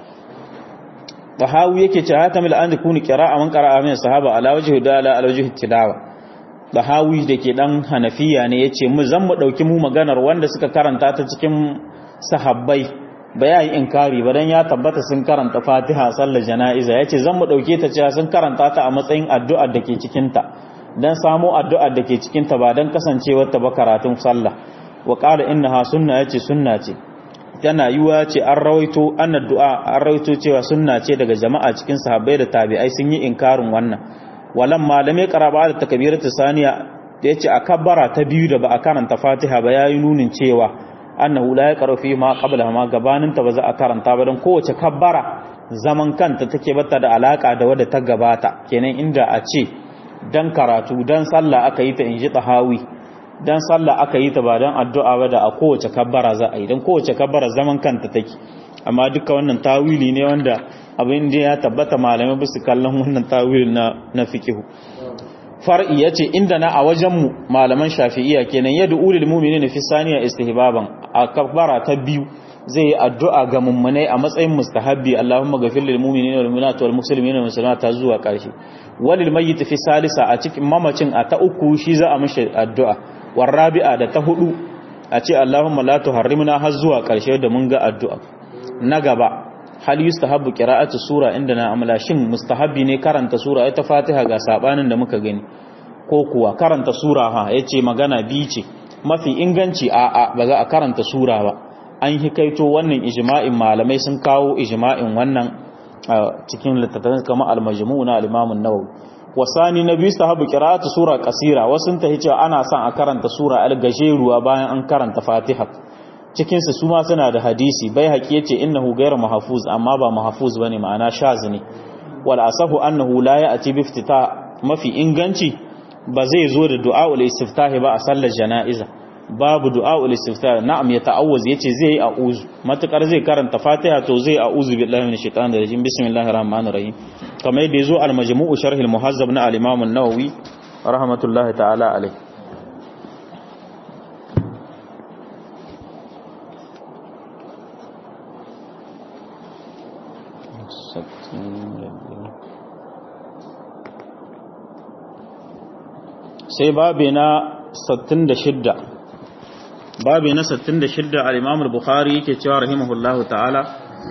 tahawi yake ce hatamil an kunu qira'a man qara'a min sahaba ala wajhi dala ala wajhi tilawa tahawi dake dan hanafiya ne yace mu zan mu dauki mu maganar wanda suka karanta ta cikin sahabbai ba ya yi inkari ba dan ya tabbata sun karanta fatiha sallar jana'iza yace zan mu dauke ta cewa sun karanta ta a matsayin addu'ar da ke cikin ta dan samo addu'ar da ke cikin ta ba dan kasancewar ta ba karatun sallah wa qala innaha sunna yace sunna ce tana yiwa ce an rawaito an addu'a an rawaito cewa sunna ce daga jama'a cikin sahabbai da tabi'ai sun yi inkarin wannan walan malamai karaba da takbiratu saniya da yace a kabbara ta biyu da ba a karanta fatiha ba yayi nunin cewa annahu la yaqra fi ma qabla ma gabanin ta ba za a karanta ba dan kowace kabbara zaman kanta take bata da alaka da wadda ta gabata kenan inda a ce dan karatu dan sallah aka yi ta inji tahawi dan sallah aka yi ta ba dan addu'a ba da a kowace kabbara za a yi dan kowace kabbara zaman kanta take amma duka wannan tawili ne wanda abin da ya tabbata malamai ba su kallon wannan tawili na na fiqhu far'i yace inda na a wajen mu malaman shafi'iyya kenan yad'u ulil mu'minina fi saniya istihbaban a kabbara ta biyu zai yi addu'a ga mummunai a matsayin mustahabbi Allahumma ghafir lil mu'minina wal mu'minati wal muslimina wal muslimati zuwa karshe walil mayyit fi salisa a cikin mamacin a ta uku shi za a mishi addu'a warrabi'a da ta hudu a ce Allahumma la tuharrimna har zuwa ƙarshe da mun ga addu'a na gaba hal yustahabbu qira'atu sura inda na amala shin mustahabbi ne karanta sura ita Fatiha ga sabanin da muka gani ko kuwa karanta sura ha yace magana bi ce mafi inganci a a ba za a karanta sura ba an hikaito wannan ijma'in malamai sun kawo ijma'in wannan cikin littattafan kamar al-majmu' na al-Imam an-Nawawi wasani na biyu sahabu qira'atu sura qasira wasun ta cewa ana son a karanta sura al-gajeruwa bayan an karanta Fatiha cikin su suma suna da hadisi bai haƙi yace innahu ghayr mahfuz amma ba mahfuz bane ma'ana shaz ne wal asahu annahu la ya'ti bi iftita mafi inganci ba zai zo da du'a ul istiftahi ba a sallar jana'iza babu du'a ul istiftahi na'am ya ta'awuz yace zai yi a'uzu matukar zai karanta Fatiha to zai a'uzu billahi minash shaitanir rajim bismillahir rahmanir rahim kamar yadda yazo al majmu'u sharh al muhazzab na al imam an-nawawi rahmatullahi ta'ala alayh sai babi na 66 babi na 66 al-imam al-bukhari yake cewa rahimahullahu ta'ala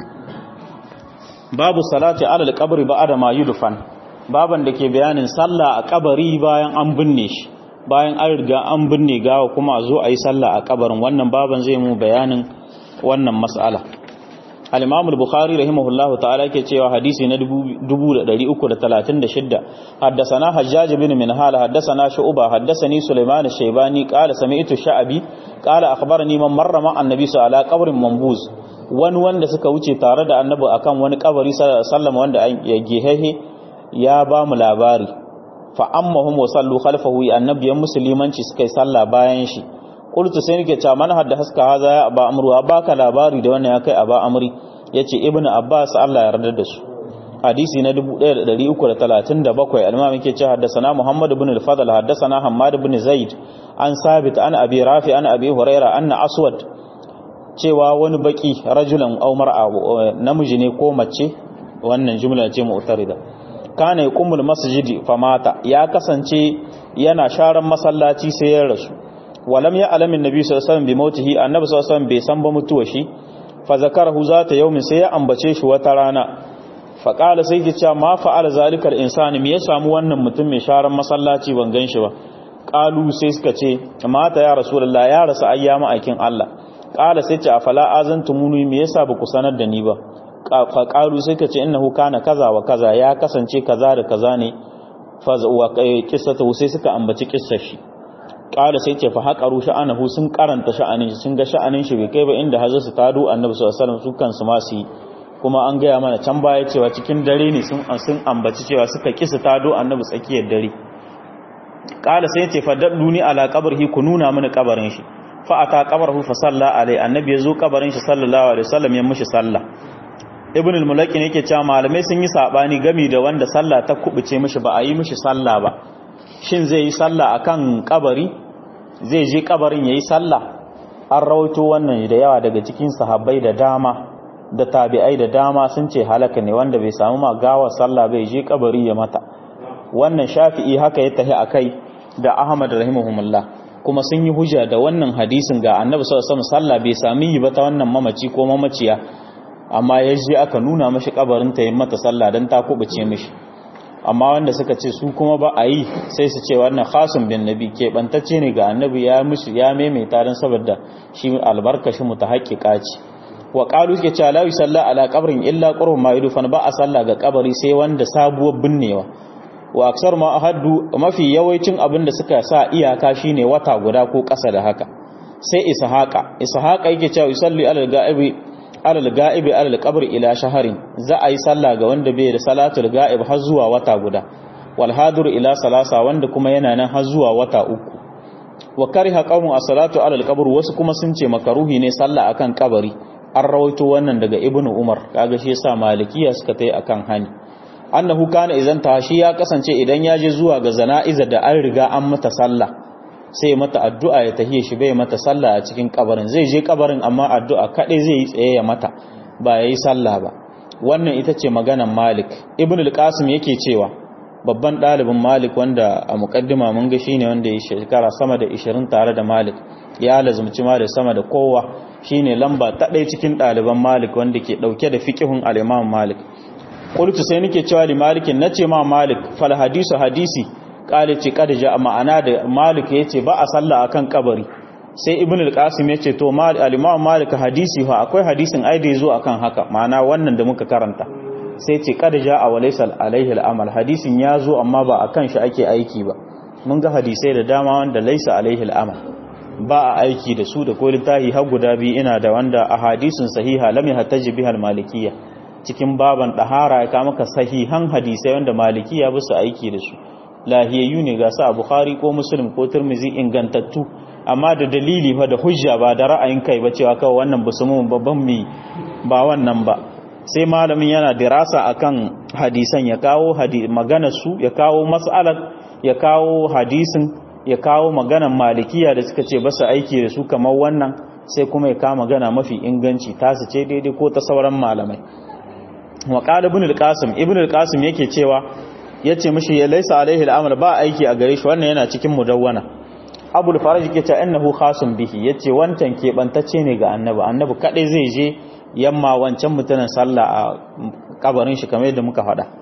babu salati ala al-qabri ba'da ma yudfan baban da ke bayanin sallah a kabari bayan an binne shi bayan an riga an binne gawa kuma a zo a yi sallah a kabarin wannan baban zai mu bayanin wannan mas'ala al-imam al-bukhari rahimahullahu ta'ala yake cewa hadisi na 2336 haddathana hajjaj bin minhal haddathana shu'ba haddathani sulaiman ash-shaybani qala sami'tu sha'bi qala akhbarani man marra ma annabi sallallahu alaihi qabrin mambuz wani wanda suka wuce tare da annabi akan wani kabari sallama wanda ya gehehe ya ba mu labari fa ammahum wa sallu khalfahu annabiyan musulmanci suka yi sallah bayan shi qultu sai nake cewa man hadda haska haza ya aba amru baka labari da wannan ya kai aba amri yace ibnu abbas Allah ya yarda da su hadisi na 1337 al-imam yake cewa haddathana muhammad ibn al-fadl haddathana hammad ibn zaid an sabit an abi rafi an abi huraira anna aswad cewa wani baki rajulan aw mar'a namiji ne ko mace wannan jumla ce mu'tarida kana yaqumul masjidi famata ya kasance yana sharan masallaci sai ya rasu walam ya alamin nabi sallallahu alaihi wasallam bi mautihi annabi sallallahu alaihi wasallam bai san ba mutuwa shi fa zakarahu zata yaumin sai ya ambace shi wata rana fa qala sai ki cewa ma fa'ala zalika al-insani me ya samu wannan mutum mai sharan masallaci ban gan shi ba qalu sai suka ce mata ya rasulullah ya rasu ayyama aikin Allah qala sai ce afala azantumuni me yasa ba ku sanar da ni ba fa qalu sai ka ce innahu kana kaza wa kaza ya kasance kaza da kaza ne fa wa qissatu sai suka ambaci kissar shi kala sai ce fa haƙaru sha'anahu sun karanta sha'anin shi sun ga sha'anin shi bai kai ba inda hazar su tado annabi sallallahu alaihi wasallam su kansu ma su yi kuma an gaya mana can baya cewa cikin dare ne sun sun ambaci cewa suka kisa tado annabi tsakiyar dare kala sai ce fa dalluni ala qabrihi ku nuna mini kabarin shi fa ata qabrahu fa salla alai annabi yazo kabarin shi sallallahu alaihi wasallam ya mishi sallah ibn al-mulaki yake cewa malamai sun yi sabani gami da wanda sallah ta kubuce mishi ba a yi mishi sallah ba shin zai yi sallah akan kabari zai je kabarin yayi sallah an rawaito wannan da yawa daga cikin sahabbai da dama da tabi'ai da dama sun ce halaka ne wanda bai samu ma gawa sallah bai je kabari ya mata wannan shafi'i haka ya tahi akai da ahmad rahimahumullah kuma sun yi hujja da wannan hadisin ga annabi sallallahu alaihi wasallam sallah bai sami yi ba ta wannan mamaci ko mamaciya amma ya je aka nuna mashi kabarin ta yi mata sallah dan ta kubuce mishi amma wanda suka ce su kuma ba a yi sai su ce wannan khasun bin nabi ke bantacce ne ga annabi ya musu ya maimaita dan saboda shi albarkashi mutahaqqiqa ce wa qalu suke cewa la yusalla ala qabrin illa qurb ma yudfan ba a sallah ga kabari sai wanda sabuwar binnewa wa aksar ma ahaddu mafi yawancin abin da suka sa iyaka shine wata guda ko ƙasa da haka sai ishaqa ishaqa yake cewa yusalli ala al-ga'ibi ala al-ga'ibi ala al-qabr ila shaharin za a yi sallah ga wanda bai da salatul ga'ib har zuwa wata guda wal hadir ila salasa wanda kuma yana nan har zuwa wata uku wa kariha qawmu as-salatu ala al-qabr wasu kuma sun ce makaruhi ne sallah akan kabari an rawaito wannan daga ibnu umar kaga shi yasa malikiya suka tai akan hani annahu kana idan ta shi ya kasance idan ya je zuwa ga zana'iza da an riga an mata sallah sai mata addu'a ya tahiye shi bai mata sallah a cikin kabarin zai je kabarin amma addu'a kadai zai yi tsaye ya mata ba yayi sallah ba wannan ita ce maganan Malik Ibn al-Qasim yake cewa babban ɗalibin Malik wanda a mukaddima mun ga shine wanda ya shekara sama da 20 tare da Malik ya lazumci Malik sama da kowa shine lamba ta ɗaya cikin ɗaliban Malik wanda ke ɗauke da fiqhun al-Imam Malik qultu sai nake cewa li malikin nace ma malik fal hadisu hadisi qala ce kada ja ma'ana da malik yace ba a sallah akan kabari sai ibn al-qasim yace to mal al-imam malik hadisi fa akwai hadisin ai da yazo akan haka ma'ana wannan da muka karanta sai ce kada ja a walaysa alaihi al-amal hadisin yazo amma ba akan shi ake aiki ba mun ga hadisai da dama wanda laysa alaihi al-amal ba a aiki da su da ko littahi har guda biyu ina da wanda a hadisin sahiha lam yahtaji bihal malikiyya cikin baban ɗahara ya kama ka sahihan hadisai wanda maliki ya bi su aiki da su lahiyayyu ne ga su a bukhari ko muslim ko turmizi ingantattu amma da dalili fa da hujja ba da ra'ayin kai ba cewa kawai wannan ba su mun babban mi ba wannan ba sai malamin yana dirasa akan hadisan ya kawo maganar su ya kawo mas'alar ya kawo hadisin ya kawo maganar malikiya da suka ce ba su aiki da su kamar wannan sai kuma ya kawo magana mafi inganci tasu ce daidai ko ta sauran malamai wa qala ibn al-qasim ibn al-qasim yake cewa yace mishi ya laysa alaihi al-amal ba aiki a gare shi wannan yana cikin mudawwana abul faraj yake cewa innahu khasun bihi yace wancan keɓantacce ne ga annabi annabi kadai zai je yamma wancan mutanen sallah a kabarin shi kamar yadda muka faɗa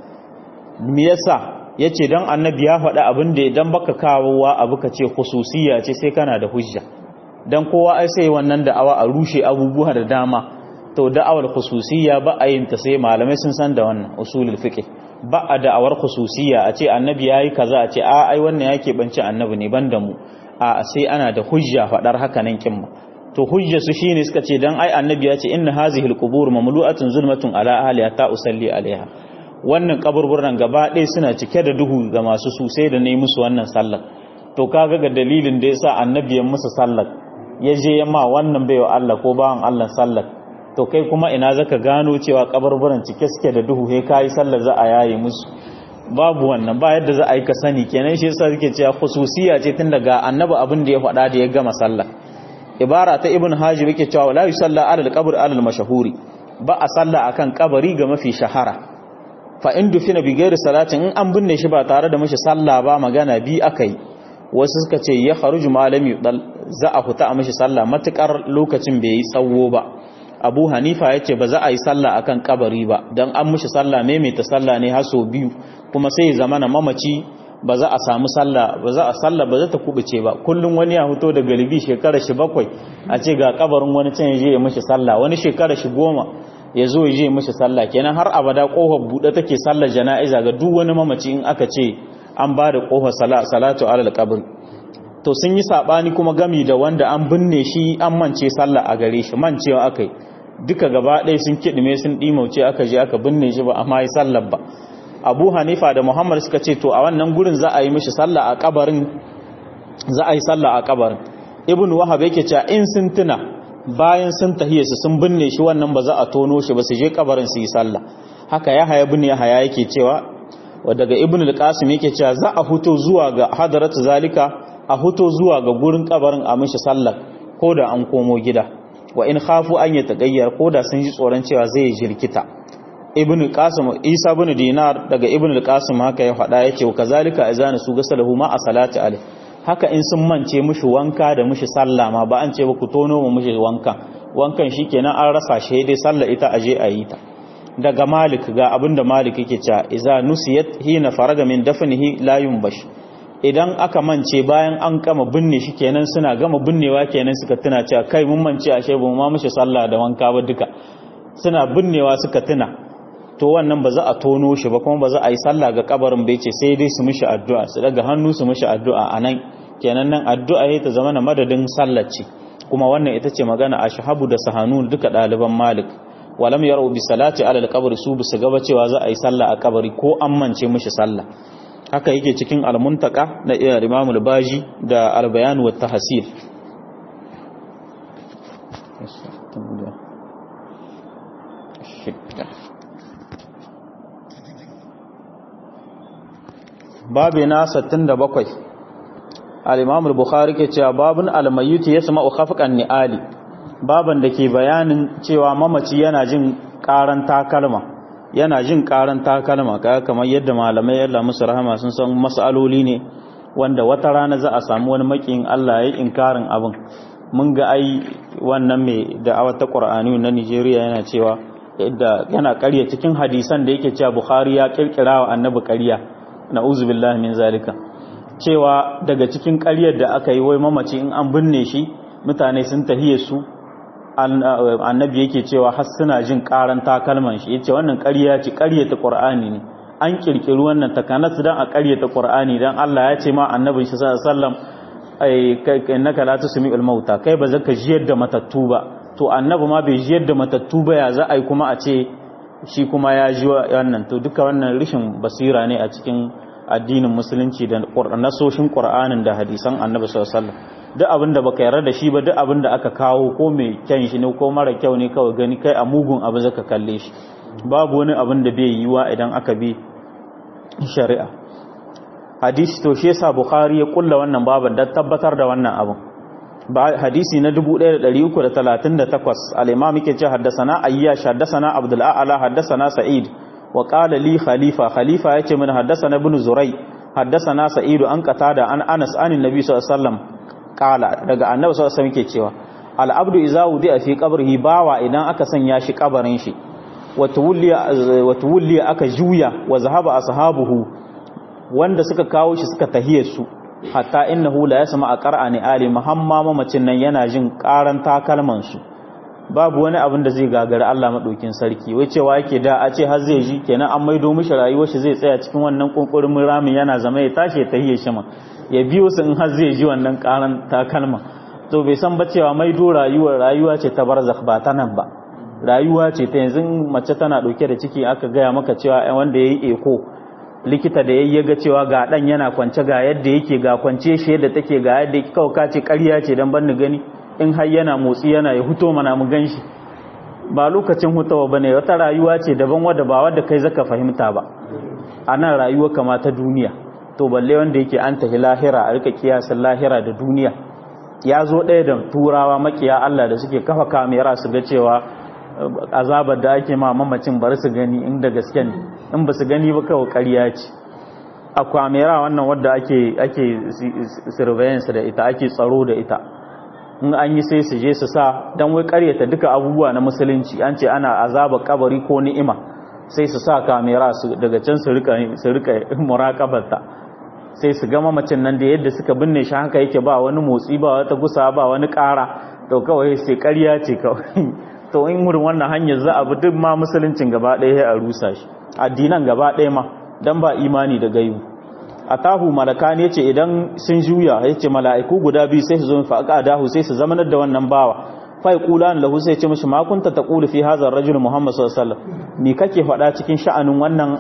me yasa yace dan annabi ya faɗa abin da idan baka kawowa abu ka ce khususiyya ce sai kana da hujja dan kowa ai sai wannan da'awa a rushe abubuwa da dama to da'awar khususiyya ba a yin ta sai malamai sun san da wannan usulul fiqh ba a da'awar khususiyya a ce annabi yayi kaza a ce a ai wannan yake banci annabi ne banda mu a sai ana da hujja fadar haka nan kin to hujja su shine suka ce dan ai annabi ya ce inna hazihil qubur mamlu'atun zulmatun ala ahliha ta usalli alaiha wannan kaburburan gaba ɗaya suna cike da duhu ga masu su sai da ne musu wannan sallar to kaga ga dalilin da yasa annabi ya musu sallar ya je yamma wannan baiwa Allah ko bawan Allah sallar to kai kuma ina zaka gano cewa kabarburan cike suke da duhu he kai sallar za a yaye musu babu wannan ba yadda za a yi ka sani kenan shi yasa suke cewa khususiya ce tun daga annabi abin da ya faɗa da ya gama sallah ibara ta ibn hajib yake cewa la yusalla ala al-qabr ala al-mashhuri ba a sallah akan kabari ga mafi shahara fa in dufina bi ghairi salatin in an binne shi ba tare da mashi sallah ba magana bi akai wasu suka ce ya kharuju malami za a huta a mashi sallah matukar lokacin bai yi tsawo ba abu hanifa ya ce ba za a yi sallah akan kabari ba don an mushi sallah maimaita sallah ne haso biyu kuma sai zama na mamaci ba za a samu sallah ba za a sallah ba za ta kubuce ba kullum wani ya fito da galibi shekara shi bakwai a ce ga kabarin wani can ya je ya mushi sallah wani shekara shi goma ya zo ya je ya mushi sallah kenan har abada kofar buɗe take sallar jana'iza ga duk wani mamaci in aka ce an ba da kofar salatu alal qabr to sun yi sabani kuma gami da wanda an binne shi an mance sallah a gare shi mancewa akai duka gaba ɗaya sun kiɗime sun ɗimauce aka je aka binne shi ba amma yi sallar ba abu hanifa da muhammad suka ce to a wannan gurin za a yi mishi sallah a kabarin za a yi sallah a kabarin ibn wahab yake cewa in sun tuna bayan sun tahiye su sun binne shi wannan ba za a tono shi ba su je kabarin su yi sallah haka ya haya bin ya haya yake cewa wa daga ibn al-qasim yake cewa za a huto zuwa ga hadarat zalika a huto zuwa ga gurin kabarin a mishi sallah ko da an komo gida wa in khafu an ya tagayyar ko da sun ji tsoron cewa zai jirkita ibn qasim isa ibn dinar daga ibn al-qasim haka ya faɗa yace wa kazalika azana su gasalahu ma a salati alai haka in sun mance mushi wanka da mushi sallah ma ba an ce ba ku tono mu mushi wankan wankan shikenan an rasa shi dai sallah ita aje a yi ta daga malik ga abinda malik yake cewa iza nusiyat hina faraga min dafnihi la yumbash idan aka mance bayan an kama binne shi kenan suna gama binnewa kenan suka tuna cewa kai mun mance ashe ba mu ma mushi sallah da wanka ba duka suna binnewa suka tuna to wannan ba za a tono shi ba kuma ba za a yi sallah ga kabarin bai ce sai dai su mishi addu'a su daga hannu su mishi addu'a a nan kenan nan addu'a ya ta zama na madadin sallaci kuma wannan ita ce magana a shahabu da sahanu duka ɗaliban malik walam yaro bi salati alal kabari su bisu gaba cewa za a yi sallah a kabari ko an mance mishi sallah haka yake cikin almuntaka na iya imamul baji da albayan wa tahsil babi na 67 al-imam al-bukhari ke cewa babun al-mayyit yasma'u khafqan ni'ali baban da ke bayanin cewa mamaci yana jin karan takalma yana jin karan takalma kaga kamar yadda malamai Allah musu rahama sun san masaloli ne wanda wata rana za a samu wani makin Allah ya inkarin abin mun ga ai wannan mai da'awar ta Qur'ani na Nigeria yana cewa yadda yana ƙarya cikin hadisan da yake cewa Bukhari ya kirkira wa annabi ƙarya na'uzu billahi min zalika cewa daga cikin ƙaryar da aka yi wai mamaci in an binne shi mutane sun tahiye su annabi yake cewa har suna jin karan takalman shi yace wannan ƙarya ce ƙaryata Qur'ani ne an kirkiri wannan takanas dan a ƙaryata Qur'ani dan Allah ya ce ma annabin shi sallallahu alaihi wasallam ai kai innaka la tusmi'ul mauta kai ba zaka jiyar da matattu ba to annabi ma bai jiyar da matattu ba ya za a yi kuma a ce shi kuma ya ji wannan to duka wannan rishin basira ne a cikin addinin musulunci da nasoshin qur'anin da hadisan annabi sallallahu alaihi wasallam duk abin da baka yarda da shi ba duk abin da aka kawo ko mai kyan shi ne ko mara kyau ne kawai gani kai a mugun abu zaka kalle shi babu wani abin da bai yiwa idan aka bi shari'a hadisi to shi yasa bukhari ya kulla wannan baban dan tabbatar da wannan abin hadisi na 1338 al-imam yake ce haddathana ayyash haddathana abdul a'la haddathana sa'id wa qala li khalifa khalifa yace min haddathana ibn zurai haddathana sa'id an qatada an anas an annabi sallallahu alaihi wasallam qala daga annabi sallallahu alaihi wasallam yake cewa al-abdu idza wudi'a fi qabrihi bawa idan aka sanya shi kabarin shi wa tuwliya aka juya wa zahaba ashabuhu wanda suka kawo shi suka tahiyar su hatta innahu la yasma a qara'ani ali muhamma mamacin nan yana jin karan takalman su babu wani abin da zai gagari Allah madaukin sarki wai cewa yake da a ce har zai ji kenan an maido mishi rayuwar shi zai tsaya cikin wannan kunkurin ramin yana zama ya tashi ya tahiye shi ma ya biyo su in har zai ji wannan karan takalma to bai san ba cewa maido rayuwar rayuwa ce ta barzakh ba ta nan ba rayuwa ce ta yanzu mace tana dauke da ciki aka gaya maka cewa wanda yayi eko likita da yayi ga cewa ga dan yana kwance ga yadda yake ga kwance shi yadda take ga yadda yake kawai kace ƙarya ce dan ban gani in har yana motsi yana ya huto mana mu ganshi ba lokacin hutawa bane wata rayuwa ce daban wadda ba wadda kai zaka fahimta ba anan rayuwa kama ta duniya to balle wanda yake an tahi lahira a rika kiyasan lahira da duniya ya zo ɗaya da turawa makiya Allah da suke kafa kamera su ga cewa azabar da ake ma mamacin bari su gani inda gaske ne in ba su gani ba kawai ƙarya ce a kwamera wannan wadda ake ake surveillance da ita ake tsaro da ita in an yi sai su je su sa don wai ƙaryata duka abubuwa na musulunci an ce ana azabar kabari ko ni'ima sai su sa kamera su daga can su rika su rika muraqabarta sai su ga mamacin nan da yadda suka binne shi haka yake ba wani motsi ba wata gusa ba wani ƙara to kawai sai ƙarya ce kawai to in wurin wannan hanyar za a bi duk ma musuluncin gaba ɗaya ya rusa shi addinan gaba ɗaya ma dan ba imani da gaibu atahu malaka ne ce idan sun juya ya ce mala'iku guda biyu sai su zo fa aka dahu sai su zamanar da wannan bawa fa yaqulan lahu sai ce mishi ma kunta taqulu fi hadha ar-rajul muhammad sallallahu alaihi wasallam me kake faɗa cikin sha'anin wannan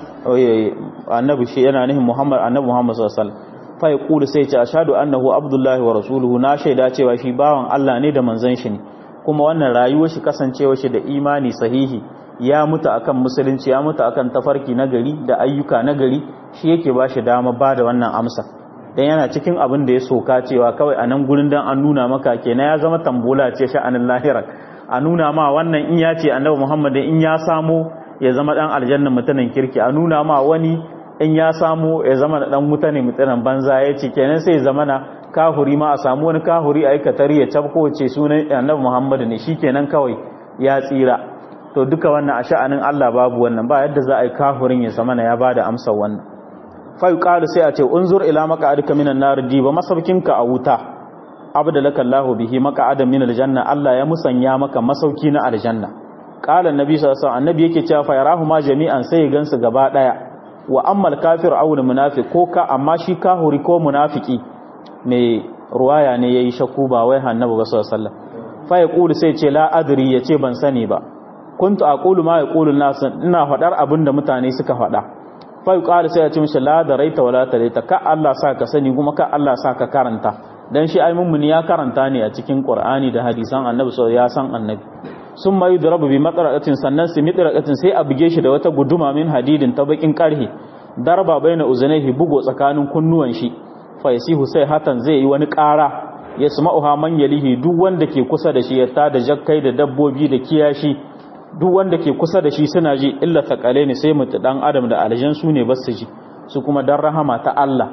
annabi shi yana nihin muhammad annabi muhammad sallallahu alaihi wasallam fa yaqulu sai ce ashhadu annahu abdullahi wa rasuluhu na shaida cewa shi bawan Allah ne da manzon shi ne kuma wannan rayuwar shi kasancewa shi da imani sahihi ya mutu akan musulunci ya mutu akan tafarki na gari da ayyuka na gari shi yake ba shi dama ba da wannan amsa dan yana cikin abin da ya soka cewa kawai a nan gurin dan an nuna maka kenan ya zama tambola ce sha'anin lahira a nuna ma wannan in ya ce annabi Muhammad in ya samo ya zama dan aljanna mutanen kirki a nuna ma wani in ya samo ya zama dan mutane mutanen banza ya ce kenan sai zama na kahuri ma a samu wani kahuri a aikatari ya tabko ce sunan annabi Muhammad ne shikenan kawai ya tsira to duka wannan a sha'anin Allah babu wannan ba yadda za a yi kahurin ya zama ya bada amsar wannan fa yuqalu sai a ce unzur ila maq'adika minan nar diba masaukinka a wuta abdalaka Allahu bihi maq'adan min aljanna Allah ya musanya maka masauki na aljanna qala annabi sallallahu alaihi wasallam annabi yake cewa fa yarahu ma jami'an sai ya gansu gaba daya wa ammal kafir aw munafiq ko ka amma shi kahuri ko munafiki mai ruwaya ne yayi shakku ba wai annabi ba sallallahu alaihi wasallam fa yaqulu sai ce la adri yace ban sani ba kuntu aqulu ma yaqulu an-nas ina fadar abinda mutane suka fada fa yuqalu sai ya ce mishi la daraita wala taraita ka Allah sa ka sani kuma ka Allah sa ka karanta dan shi ai mummuni ya karanta ne a cikin Qur'ani da hadisan Annabi so ya san Annabi sun mai yudrabu bi matraqatin sannan su mitraqatin sai a buge shi da wata guduma min hadidin ta bakin karhi darba baina uzunaihi bugo tsakanin kunnuwan shi fa yasihu sai hatan zai yi wani ƙara ya sama'uha man yalihi duk wanda ke kusa da shi ya tada jakkai da dabbobi da kiyashi duk wanda ke kusa da shi suna ji illa thaqale ne sai mutu dan adam da aljan su ne basu ji su kuma dan rahama ta Allah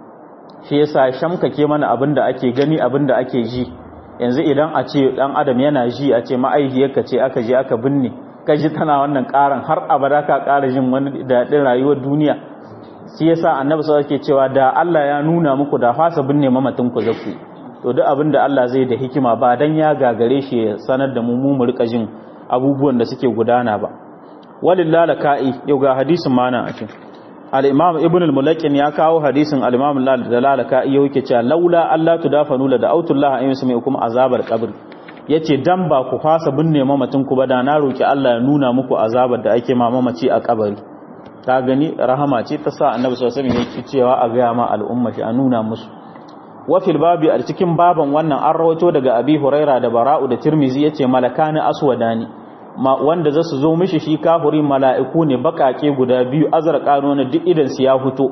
shi yasa shamkake mana abinda ake gani abinda ake ji yanzu idan a ce dan adam yana ji a ce ma'aihiyarka ce aka je aka binne ka ji tana wannan karan har abada ka kara jin wani daɗin rayuwar duniya shi yasa annabi sallallahu alaihi cewa da Allah ya nuna muku da fasa binne mamatin ku zaku to duk abin da Allah zai da hikima ba dan ya gagare shi ya sanar da mu mu mu rika jin abubuwan da suke gudana ba walillahi ka'i yau ga hadisin mana a cikin al-imam ibn al-mulakin ya kawo hadisin al-imam al-lalaka'i yau yake cewa laula Allah tudafanu la da autullah ayyun sami kuma azabar qabr yace dan ba ku fasa binne mamatin ku ba da na roki Allah ya nuna muku azabar da ake ma mamaci a kabari ta gani rahama ce ta sa annabi sallallahu alaihi wasallam yake cewa a ga ma al'umma shi a nuna musu wa fil babi a cikin baban wannan an rawaito daga abi huraira da bara'u da tirmizi yace malakani aswadani ma wanda zasu zo mishi shi kafuri mala'iku ne bakake guda biyu azraqano ne duk idan su ya fito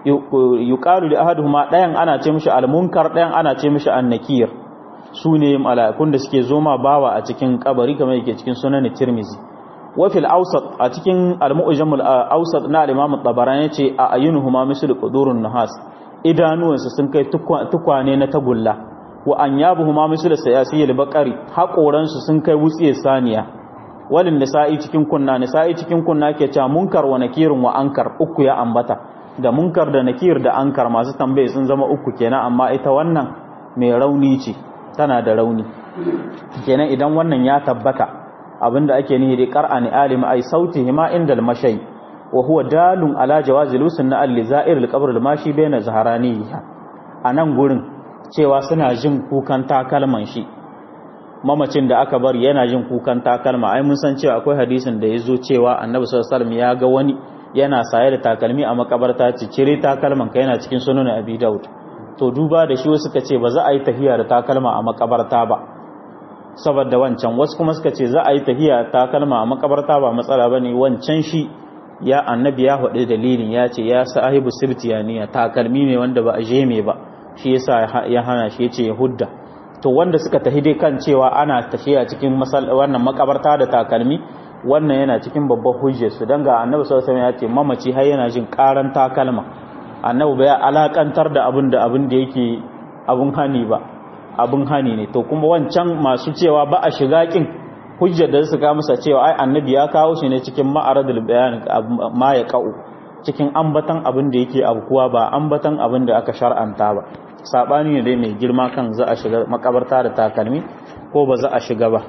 yuqalu li ahaduhuma dayan ana ce mishi almunkar dayan ana ce mishi annakir su ne mala'ikun da suke zo ma bawa a cikin kabari kamar yake cikin sunan tirmizi wa fil awsat a cikin al-mu'jam al-awsat na al-imam at-tabarani yace a ayunuhuma mislu qudurun nahas idanuwansu sun kai tukwane na tagulla wa an yabu huma misal sayasiyil bakari haƙoransu sun kai wutsiyar saniya walin nisa'i cikin kunna nisa'i cikin kunna ke cewa munkar wa nakirin wa ankar uku ya ambata da munkar da nakir da ankar masu tambaye sun zama uku kenan amma ita wannan mai rauni ce tana da rauni kenan idan wannan ya tabbata abinda ake nihi da qara'ani alim ay sautihima indal mashay wa huwa dalun ala jawazi lusun na al-lizair al-qabr al-mashi bayna zaharaniha anan gurin cewa suna jin kukan takalman shi mamacin da aka bar yana jin kukan takalma ai mun san cewa akwai hadisin da yazo cewa annabi sallallahu alaihi wasallam ya ga wani yana saye da takalmi a makabarta ce cire takalman ka yana cikin sunan abi daud to duba da shi wasu suka ce ba za a yi tahiya da takalma a makabarta ba saboda wancan wasu kuma suka ce za a yi tahiya takalma a makabarta ba matsala bane wancan shi ya annabi ya faɗi dalilin ya ce ya sahibu sibtiyaniya takalmi ne wanda ba a jeme ba shi yasa ya hana shi yace ya hudda to wanda suka tafi dai kan cewa ana tafiya cikin wannan makabarta da takalmi wannan yana cikin babban hujjar su dan ga annabi sallallahu alaihi wasallam ya ce mamaci har yana jin karan takalma annabi bai alakantar da abin da abin da yake abun hani ba abun hani ne to kuma wancan masu cewa ba a shiga kin hujjar da suka musa cewa ai annabi ya kawo shi ne cikin ma'aradul bayan ma ya ka'u cikin ambatan abin da yake abkuwa ba ambatan abin da aka shar'anta ba sabani ne dai mai girma kan za a shiga makabarta da takalmi ko ba za a shiga ba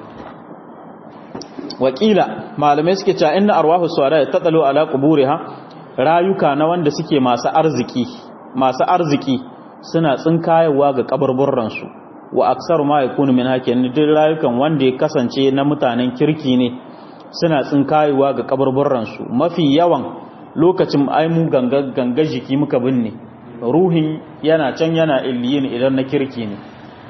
wakila malamai suke cewa inna arwahu suwara ta tsalo ala quburiha rayuka na wanda suke masu arziki masu arziki suna tsinkayewa ga kaburburran su wa aksar ma yakunu min hakin duk rayukan wanda ya kasance na mutanen kirki ne suna tsinkayewa ga kaburburran su mafi yawan lokacin ai mu ganga ganga jiki muka binne ruhin yana can yana illiyin idan na kirki ne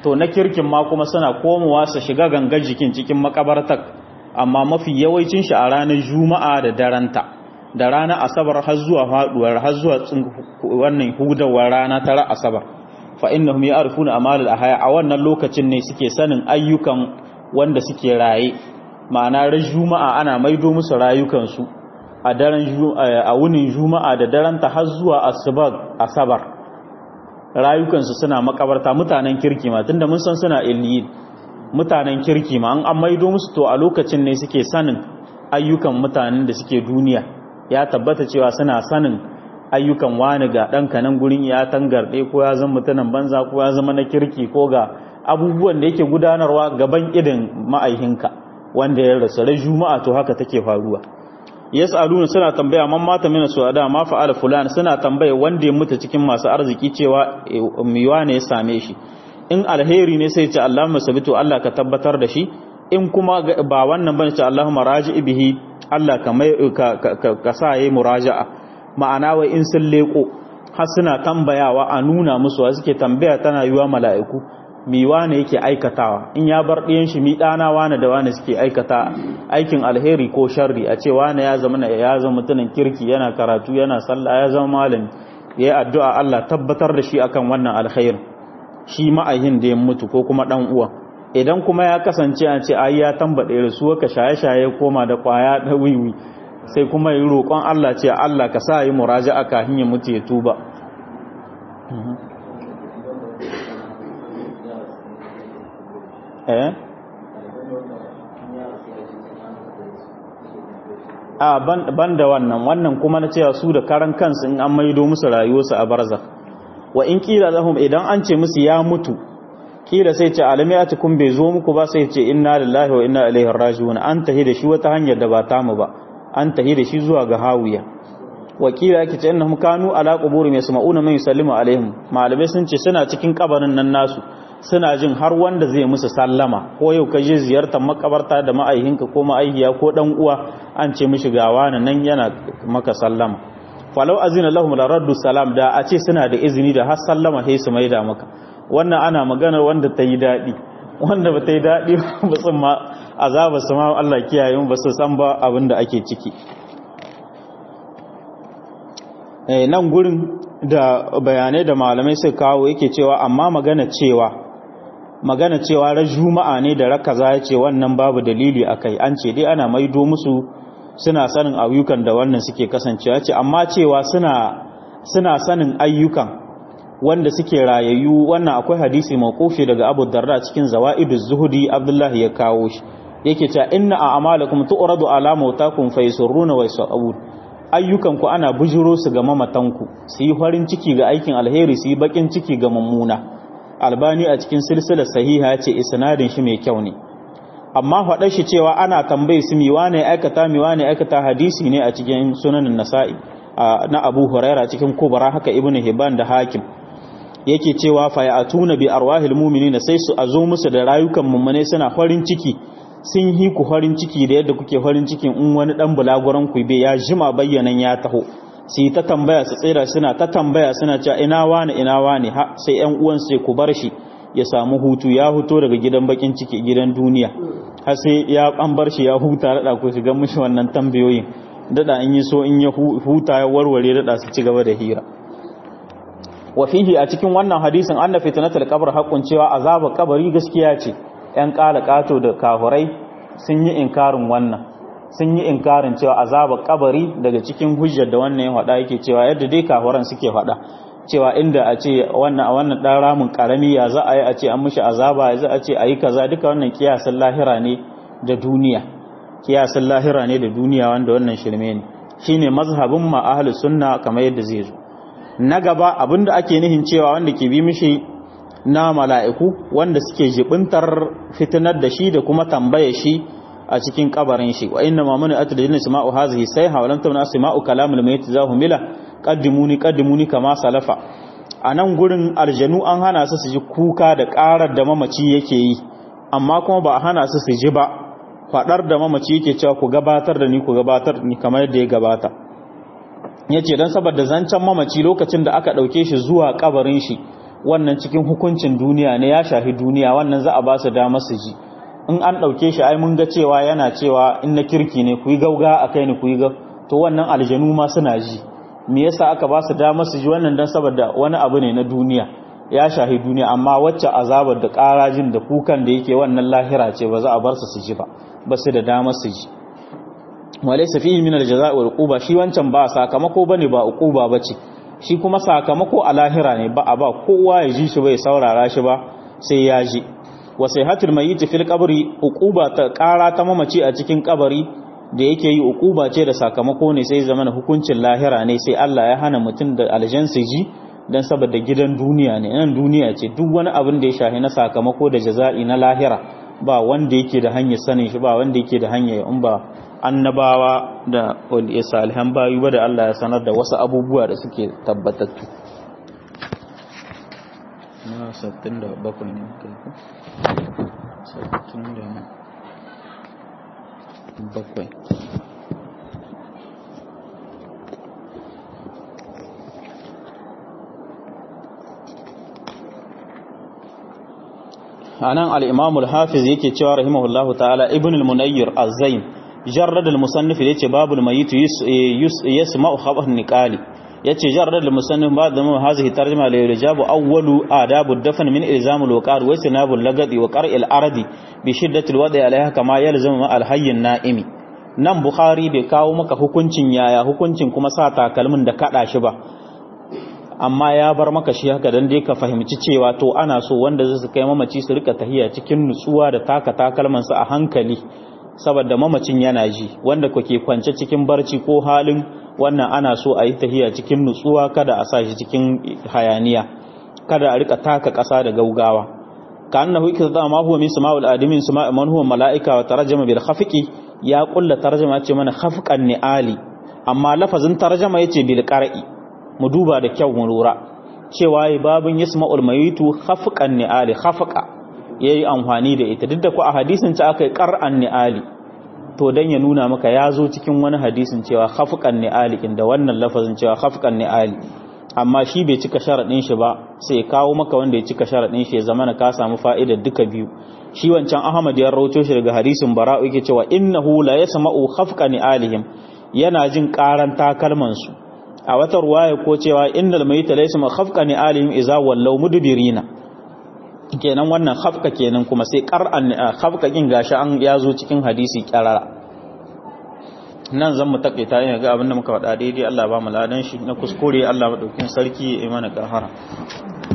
to na kirkin ma kuma suna komowa su shiga gangar jikin cikin makabartar amma mafi yawancin shi a ranar juma'a da daranta da ranar asabar har zuwa faduwar har zuwa wannan hudawar rana tara asabar fa innahum ya'rifuna amal al-ahya a wannan lokacin ne suke sanin ayyukan wanda suke raye ma'ana ran juma'a ana maido musu rayukan su a daren a wunin juma'a da daren ta har zuwa asabar asabar rayukan su suna makabarta mutanen kirki ma tunda mun san suna illiyin mutanen kirki ma an an maido musu to a lokacin ne suke sanin ayyukan mutanen da suke duniya ya tabbata cewa suna sanin ayyukan wani ga ɗan kanan gurin ya tangarɗe ko ya zama mutumin banza ko ya zama na kirki ko ga abubuwan da yake gudanarwa gaban idin ma'aihinka wanda ya rasu rai juma'a to haka take faruwa yas'aluna suna tambaya man mata mina su'ada ma fa'ala fulan suna tambaya wanda ya mutu cikin masu arziki cewa miwa ne ya same shi in alheri ne sai ce Allahumma sabitu Allah ka tabbatar da shi in kuma ba wannan bane ce Allahumma raji'i bihi Allah ka mai ka sa yayi muraja'a ma'ana wai in sun leko har suna tambayawa a nuna musu wa suke tambaya tana yiwa mala'iku mi wane yake aikatawa in ya bar ɗiyan shi mi ɗana wane da wane suke aikata aikin alheri ko sharri a ce wane ya zama ya zama mutumin kirki yana karatu yana sallah ya zama malami yayi addu'a Allah tabbatar da shi akan wannan alkhairi shi ma'ayin da ya mutu ko kuma dan uwa idan kuma ya kasance a ce ai ya tambade da su ka shaye-shaye koma da kwaya da wiwi sai kuma yi roƙon Allah ce Allah ka sa yi muraja'a kafin ya mutu ya tuba eh a ban da wannan wannan kuma na cewa su da karan kansu in an maido musu rayuwarsu a barzakh wa in kila lahum idan an ce musu ya mutu kila sai ce alamiyatukum bai zo muku ba sai ce inna lillahi wa inna ilaihi raji'un an tahi da shi wata hanyar da ba ta mu ba an tahi da shi zuwa ga hawiya wa kila yake ce innahum kanu ala quburi yasma'una man yusallimu alaihim malamai sun ce suna cikin kabarin nan nasu suna jin har wanda zai musu sallama ko yau ka je ziyartar makabarta da ma'aihinka ko ma'aihiya ko dan uwa an ce mishi gawa nan yana maka sallama falau azina lahum la raddu salam da a ce suna da izini da har sallama sai su maida maka wannan ana magana wanda ta yi daɗi wanda ba ta yi daɗi ba sun ma azaba su ma Allah kiyaye ba su san ba abin da ake ciki nan gurin da bayanai da malamai suka kawo yake cewa amma magana cewa magana cewa ran juma'a ne da rakaza ya ce wannan babu dalili akai an ce dai ana maido musu suna sanin ayyukan da wannan suke kasancewa ce amma cewa suna suna sanin ayyukan wanda suke rayayyu wannan akwai hadisi mawqufi daga Abu Darda cikin Zawaiduz Zuhudi Abdullahi ya kawo shi yake cewa inna a'malakum tu'radu ala mautakum fayasurruna wa yasabun ayyukan ku ana bujuro su ga mamatanku su yi farin ciki ga aikin alheri su yi bakin ciki ga mummuna albani a cikin silsilar sahiha ya ce isnadin shi mai kyau ne amma faɗar shi cewa ana tambayi su miwa ne aikata miwa ne aikata hadisi ne a cikin sunanin nasa'i na abu huraira cikin kubara haka ibnu hibban da hakim yake cewa fa ya'tuna bi arwahil mu'minina sai su azo musu da rayukan mummune suna farin ciki sun yi ku farin ciki da yadda kuke farin cikin in wani dan bulaguran ku bai ya jima bayyanan ya taho sai ta tambaya su tsira suna ta tambaya suna cewa ina wani ina wani ha sai ƴan uwan sai ku bar shi ya samu hutu ya huto daga gidan bakin ciki gidan duniya har sai ya an bar shi ya huta da ku shiga mishi wannan tambayoyin dada in yi so in ya huta ya warware dada su ci gaba da hira wa fihi a cikin wannan hadisin anna fitnatul qabr haqqun cewa azabar kabari gaskiya ce yan kala kato da kafurai sun yi inkarin wannan sun yi inkarin cewa azabar kabari daga cikin hujjar da wannan ya faɗa yake cewa yadda dai kafuran suke faɗa cewa inda a ce wannan a wannan dan ramin karami ya za a yi a ce an mishi azaba ya za a ce a yi kaza duka wannan kiyasan lahira ne da duniya kiyasan lahira ne da duniya wanda wannan shirme ne shine mazhabin ma ahlus sunna kamar yadda zai zo na gaba abinda ake nihin cewa wanda ke bi mishi na mala'iku wanda suke jibintar fitinar da shi da kuma tambaye shi a cikin kabarin shi wa inna ma mani atul jinni sama'u hazihi sai hawalan tawna sama'u kalamul mayt zahumila qaddimuni qaddimuni kama salafa anan gurin aljanu an hana su su ji kuka da karar da mamaci yake yi amma kuma ba a hana su su ji ba fadar da mamaci yake cewa ku gabatar da ni ku gabatar ni kamar yadda ya gabata ya ce don saboda zancen mamaci lokacin da aka ɗauke shi zuwa kabarin shi wannan cikin hukuncin duniya ne ya shafi duniya wannan za a ba su dama su ji in an ɗauke shi ai mun ga cewa yana cewa in na kirki ne ku yi gauga a kai ni ku yi gau to wannan aljanu ma suna ji me yasa aka ba su dama su ji wannan dan saboda wani abu ne na duniya ya shahi duniya amma wacce azabar da karajin da kukan da yake wannan lahira ce ba za a bar su su ji ba ba su da dama su ji walaysa fihi min aljaza'i wal uquba shi wancan ba sakamako bane ba uquba bace shi kuma sakamako a lahira ne ba a ba kowa ya ji shi bai saurara shi ba sai ya ji wa sayhatul mayyit fil qabri uquba ta kara ta mamaci a cikin kabari da yake yi uquba ce da sakamako ne sai zamana hukuncin lahira ne sai Allah ya hana mutum da aljan su ji dan saboda gidan duniya ne nan duniya ce duk wani abin da ya shahi na sakamako da jaza'i na lahira ba wanda yake da hanyar sanin shi ba wanda yake da hanyar in ba annabawa da wanda ya salihan bayu ba da Allah ya sanar da wasu abubuwa da suke tabbatattu na 67 ne kai ko 67 anan al-imam al-hafiz yake cewa rahimahullahu ta'ala ibn al-munayyir az-zain jarrad al-musannif yace babul mayyit yasma'u khabar niqali yace jarrad al-musannif ba'da ma hadhihi tarjuma la yurjabu awwalu adabu ad-dafn min ilzam al-waqar wa istinabul lagadi wa qar' al-ardi bi shiddati al-wadi alayha kama yalzamu ma al-hayy an-na'imi nan bukhari bai kawo maka hukuncin yaya hukuncin kuma sa takalmin da kada shi ba amma ya bar maka shi haka dan dai ka fahimci cewa to ana so wanda zai kai mamaci su rika tahiya cikin nutsuwa da taka takalman su a hankali saboda mamacin yana ji wanda kuke kwance cikin barci ko halin wannan ana so a yi tahiya cikin nutsuwa kada a sa shi cikin hayaniya kada a rika taka ƙasa da gaugawa ka annahu ikza ma huwa min sama'ul adamin sama'a man huwa mala'ika wa tarjama bil khafiqi ya kulla tarjama ce mana khafqan ni'ali amma lafazin tarjama yace bil qar'i mu duba da kyau mu lura cewa yi babin yasma'ul mayitu khafqan ni'ali khafqa yayi amfani da ita duk da ku a hadisin ta akai qar'an ni'ali to dan ya nuna maka ya zo cikin wani hadisin cewa khafqan ni'ali inda wannan lafazin cewa khafqan ni'ali amma shi bai cika sharadin shi ba sai kawo maka wanda ya cika sharadin shi ya zama ka samu fa'idar duka biyu shi wancan Ahmad ya rawaito shi daga hadisin Bara'u yake cewa innahu la yasma'u khafqa ni'alihim yana jin karan takalman su a wata ruwaya ko cewa innal mayita laysa ma khafqa ni alim iza wallaw mudbirina kenan wannan khafqa kenan kuma sai qar'an khafqa kin gashi an yazo cikin hadisi qarara nan zan mu takaita ina ga abinda muka faɗa daidai Allah ba mu ladan shi na kuskure Allah madaukin sarki ya mana gafara